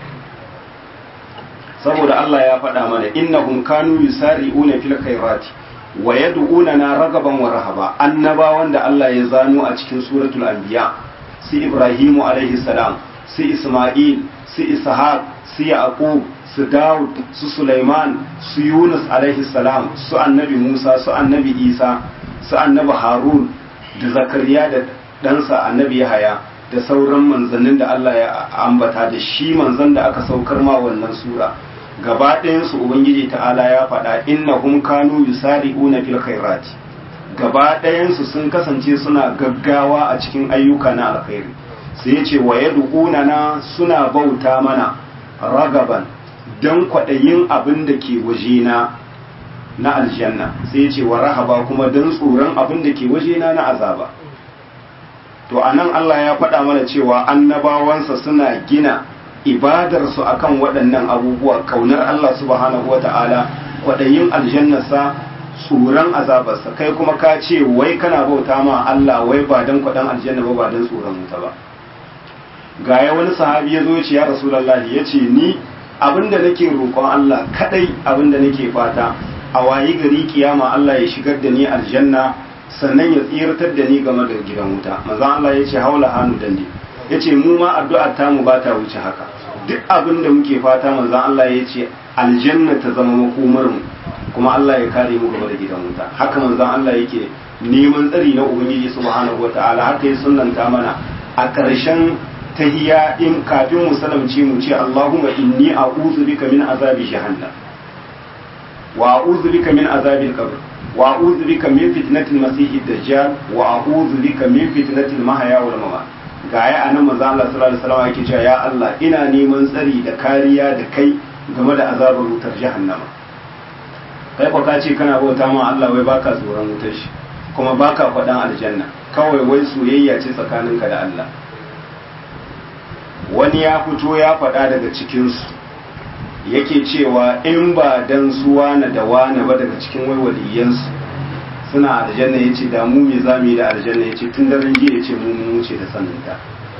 saboda Allah ya faɗa mana innahum kanu yusari'una fil khairati wa yad'unana ragaban wa rahaba annabawan da Allah ya zano a cikin suratul anbiya si Ibrahimu alaihi salam si Isma'il si Ishaq si Yaqub su Dawud su Sulaiman su Yunus alaihi salam su annabi Musa su annabi Isa su annabi Harun da Zakariya da ɗansa annabi Yahaya da sauran manzannin da Allah ya ambata da shi manzan da aka saukar ma wannan sura gaba ɗayansu ubangiji ta'ala ya faɗa innahum kanu yusari'una fil khairati gaba ɗayansu sun kasance suna gaggawa a cikin ayyuka na alkhairi sai ya ce wa yad'una na suna bauta mana ragaban dan kwaɗayin abin da ke wajena na aljanna sai ya ce wa rahaba kuma dan tsoron abin da ke wajena na azaba to anan Allah ya faɗa mana cewa annabawansa suna gina ibadarsu akan waɗannan abubuwa kaunar Allah subhanahu wa ta'ala kwaɗayin aljannarsa tsoron azabarsa kai kuma ka ce wai kana bauta ma Allah wai ba don kwaɗan aljanna ba ba don tsoron wuta ba ga ya wani sahabi ya zo ya ce ya rasulallahi ya ce ni abinda nake roƙon Allah kadai abinda nake fata a wayi gari kiyama Allah ya shigar da ni aljanna sannan ya tsiratar da ni game da gidan wuta manzon Allah ya ce haula hannu dande ya ce mu ma addu'ar tamu ba ta wuce haka duk abin da muke fata manzan Allah ya ce aljanna ta zama makomar mu kuma Allah ya kare mu game da gidan wuta haka manzan Allah yake neman tsari na ubangiji subhanahu wataala haka ya sunnanta mana a ƙarshen tahiya in kafin mu salamce mu ce Allahumma inni a'udhu bika min azabi jahannam wa a'udhu bika min azabil qabr wa a'udhu bika min fitnatil masiihid dajjal wa a'udhu bika min fitnatil mahya wal mamat ga ya a nan manzo Allah sallallahu alaihi wasallam yake cewa ya Allah ina neman tsari da kariya da kai game da azabar wutar jahannama kai ko ka ce kana bauta ma Allah wai baka tsoron wutar shi kuma baka faɗan aljanna kawai wai soyayya ce tsakaninka da Allah wani ya fito ya faɗa daga cikin su yake cewa in ba dan su wane da wane ba daga cikin wai waliyansu suna aljanna ya ce damu me za mu yi da aljanna ya ce tun daren jiya ya ce mu mun wuce da saninta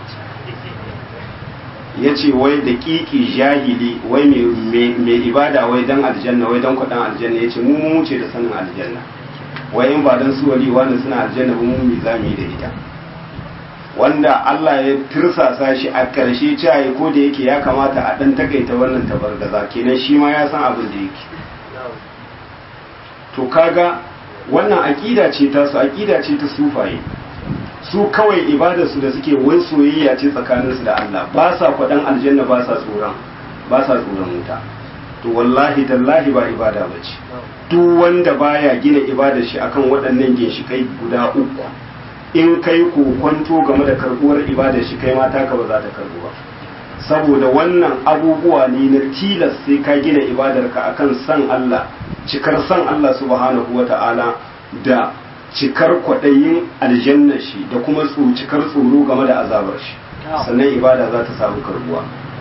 ya ce wai da kiki jahili wai mai ibada wai dan aljanna wai dan kwaɗan aljanna ya ce mu mun wuce da sanin aljanna wai in ba dan su wali wani suna aljanna ba mu me za mu yi da ita wanda Allah ya tirsasa shi a ƙarshe cewa ko da yake ya kamata a ɗan takaita wannan tabargaza kenan shi ma ya san abin da yake to kaga wannan aƙida ce ta su aƙida ce ta sufaye su kawai ibadarsu da suke wai soyayya ce tsakaninsu da Allah ba sa kwaɗan aljanna ba sa tsoron ba sa tsoron wuta to wallahi tallahi ba ibada ba ce duk wanda baya gina ibadar shi akan waɗannan ginshikai guda uku in kai kwanto game da karbuwar ibadar shi kai mata ka ba za ta karbu ba saboda wannan abubuwa ne na tilas sai ka gina ibadarka akan san Allah cikar san Allah subhanahu wa ta'ala da cikar kwaɗayin aljanna shi da kuma cikar tsoro game da azabar shi sannan ibada za ta samu karbuwa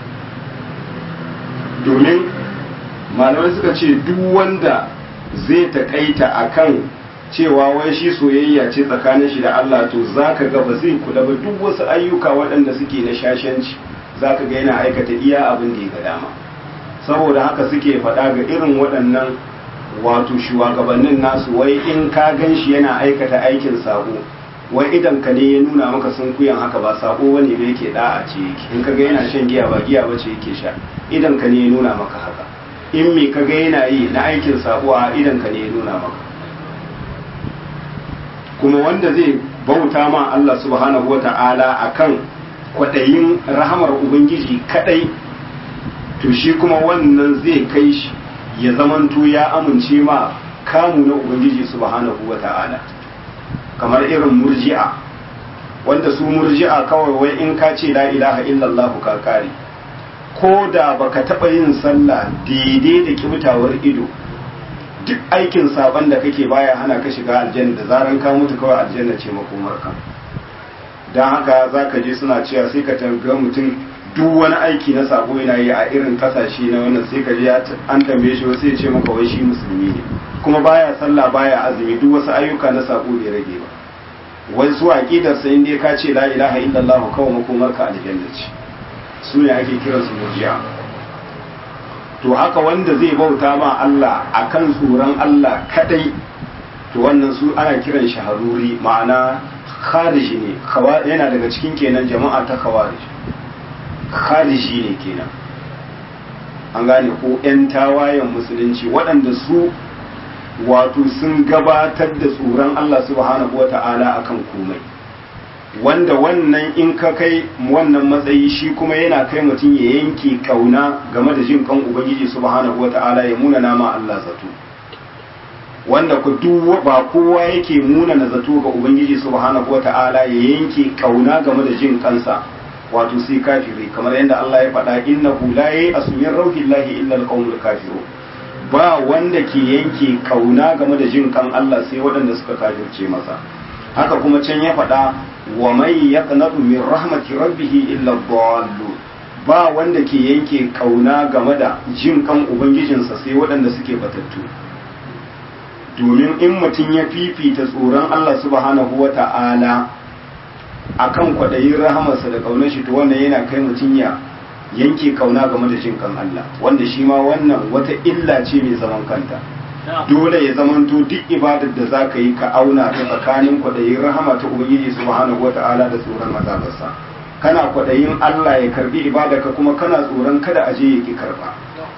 domin malamai suka ce duk wanda zai taƙaita akan cewa wai shi soyayya ce tsakanin shi da Allah to zaka ga ba zai kula ba duk wasu ayyuka waɗanda suke na shashanci zaka ga yana aikata iya abin da ya ga dama saboda haka suke faɗa ga irin waɗannan wato shugabannin nasu wai in ka gan shi yana aikata aikin sabo wai idan ka ne ya nuna maka sun kuyan haka ba sabo wani da yake da'a ce yake in ka ga yana shan giya ba giya ba ce yake sha idan ka ne ya nuna maka haka in me ka ga yana yi na aikin sabo a idan ka ne ya nuna maka kuma wanda zai bauta ma Allah subhanahu wa ta'ala akan kwaɗayin rahamar ubangiji kadai to shi kuma wannan zai kai shi ya zamanto ya amince ma kamu na ubangiji subhanahu wa ta'ala kamar irin murji'a wanda su murji'a kawai wai in ka ce la ilaha illallah ka kare ko da baka taba yin sallah daidai da kibtawar ido duk aikin saban da kake baya hana ka shiga aljanna da zaran ka mutu kawai aljanna ce makomarka don haka za ka je suna cewa sai ka tambaye mutum duk wani aiki na sabo yana yi a irin kasashe na wannan sai ka je an tambaye shi wasu ya ce maka wai shi musulmi ne kuma baya sallah baya azumi duk wasu ayyuka na sabo bai rage ba wai su aqidar sa inda ka ce la ilaha illallah kawai makomarka aljanna ce su ne ake kiransu murji'a to haka wanda zai bauta ma Allah akan tsoron Allah kadai to wannan su ana kiran shi haruri ma'ana khariji ne yana daga cikin kenan jama'a ta khawarij khariji ne kenan an gane ko yan tawayen musulunci waɗanda su wato sun gabatar da tsoron Allah subhanahu wata'ala akan komai wanda wannan in ka kai wannan matsayi shi kuma yana kai mutum ya yanke kauna game da jin kan ubangiji subhanahu wata'ala ya muna nama Allah zato wanda ku duk ba kowa yake muna na zato ga ubangiji subhanahu wata'ala ya yanke kauna game da jin kansa wato sai kafiri kamar yadda Allah ya faɗa innahu la ya'asmin rauhillahi illa alqaumul kafirun ba wanda ke yanke kauna game da jin kan Allah sai waɗanda suka kafirce masa haka kuma can ya faɗa wa mai yaqnatu min rahmati rabbih illa dhallu ba wanda ke yanke kauna game da jin kan ubangijinsa sai waɗanda suke batattu domin in mutum ya fifita tsoron Allah subhanahu wa ta'ala akan kwaɗayin rahamarsa da ƙaunar shi to wannan yana kai mutum ya yanke kauna game da jin kan Allah wanda shi ma wannan wata illa ce mai zaman kanta dole ya zamanto duk ibadar da za ka yi ka auna ta tsakanin kwaɗayin rahama ta ubangiji subhanahu wata'ala da tsoron azabarsa kana kwaɗayin Allah ya karbi ibada ka kuma kana tsoron kada a je ya ki karba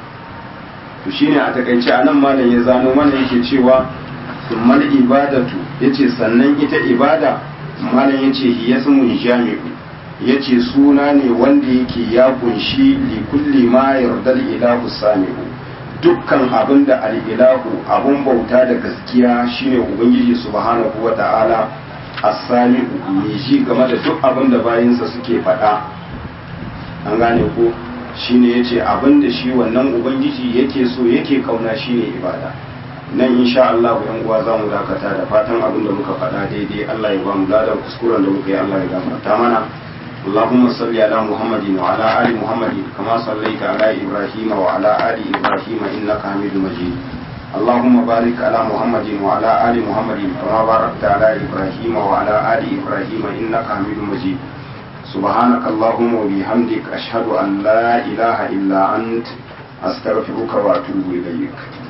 to shine a takaice a nan malam ya zano mana yake cewa summal ibadatu yace sannan ita ibada malam yace hiyasmun jami'u yace suna ne wanda yake ya kunshi li kulli ma yardal ilahu sami'u dukkan abin da al'ilahu abun bauta da gaskiya shine ubangiji subhanahu wa ta'ala asami mai ji game da duk abin da bayansa suke faɗa an gane ko shine ya ce abin da shi wannan ubangiji yake so yake kauna shine ibada nan insha Allah yan uwa za mu dakata da fatan abin da muka faɗa daidai Allah ya ba mu ladan kuskuren da muka yi Allah ya gafarta mana اللهم صل على محمد وعلى آل محمد كما صليت على إبراهيم وعلى آل إبراهيم إنك حميد مجيد اللهم بارك على محمد وعلى آل محمد كما باركت على إبراهيم وعلى آل إبراهيم إنك حميد مجيد سبحانك اللهم وبحمدك أشهد أن لا إله إلا أنت أستغفرك وأتوب إليك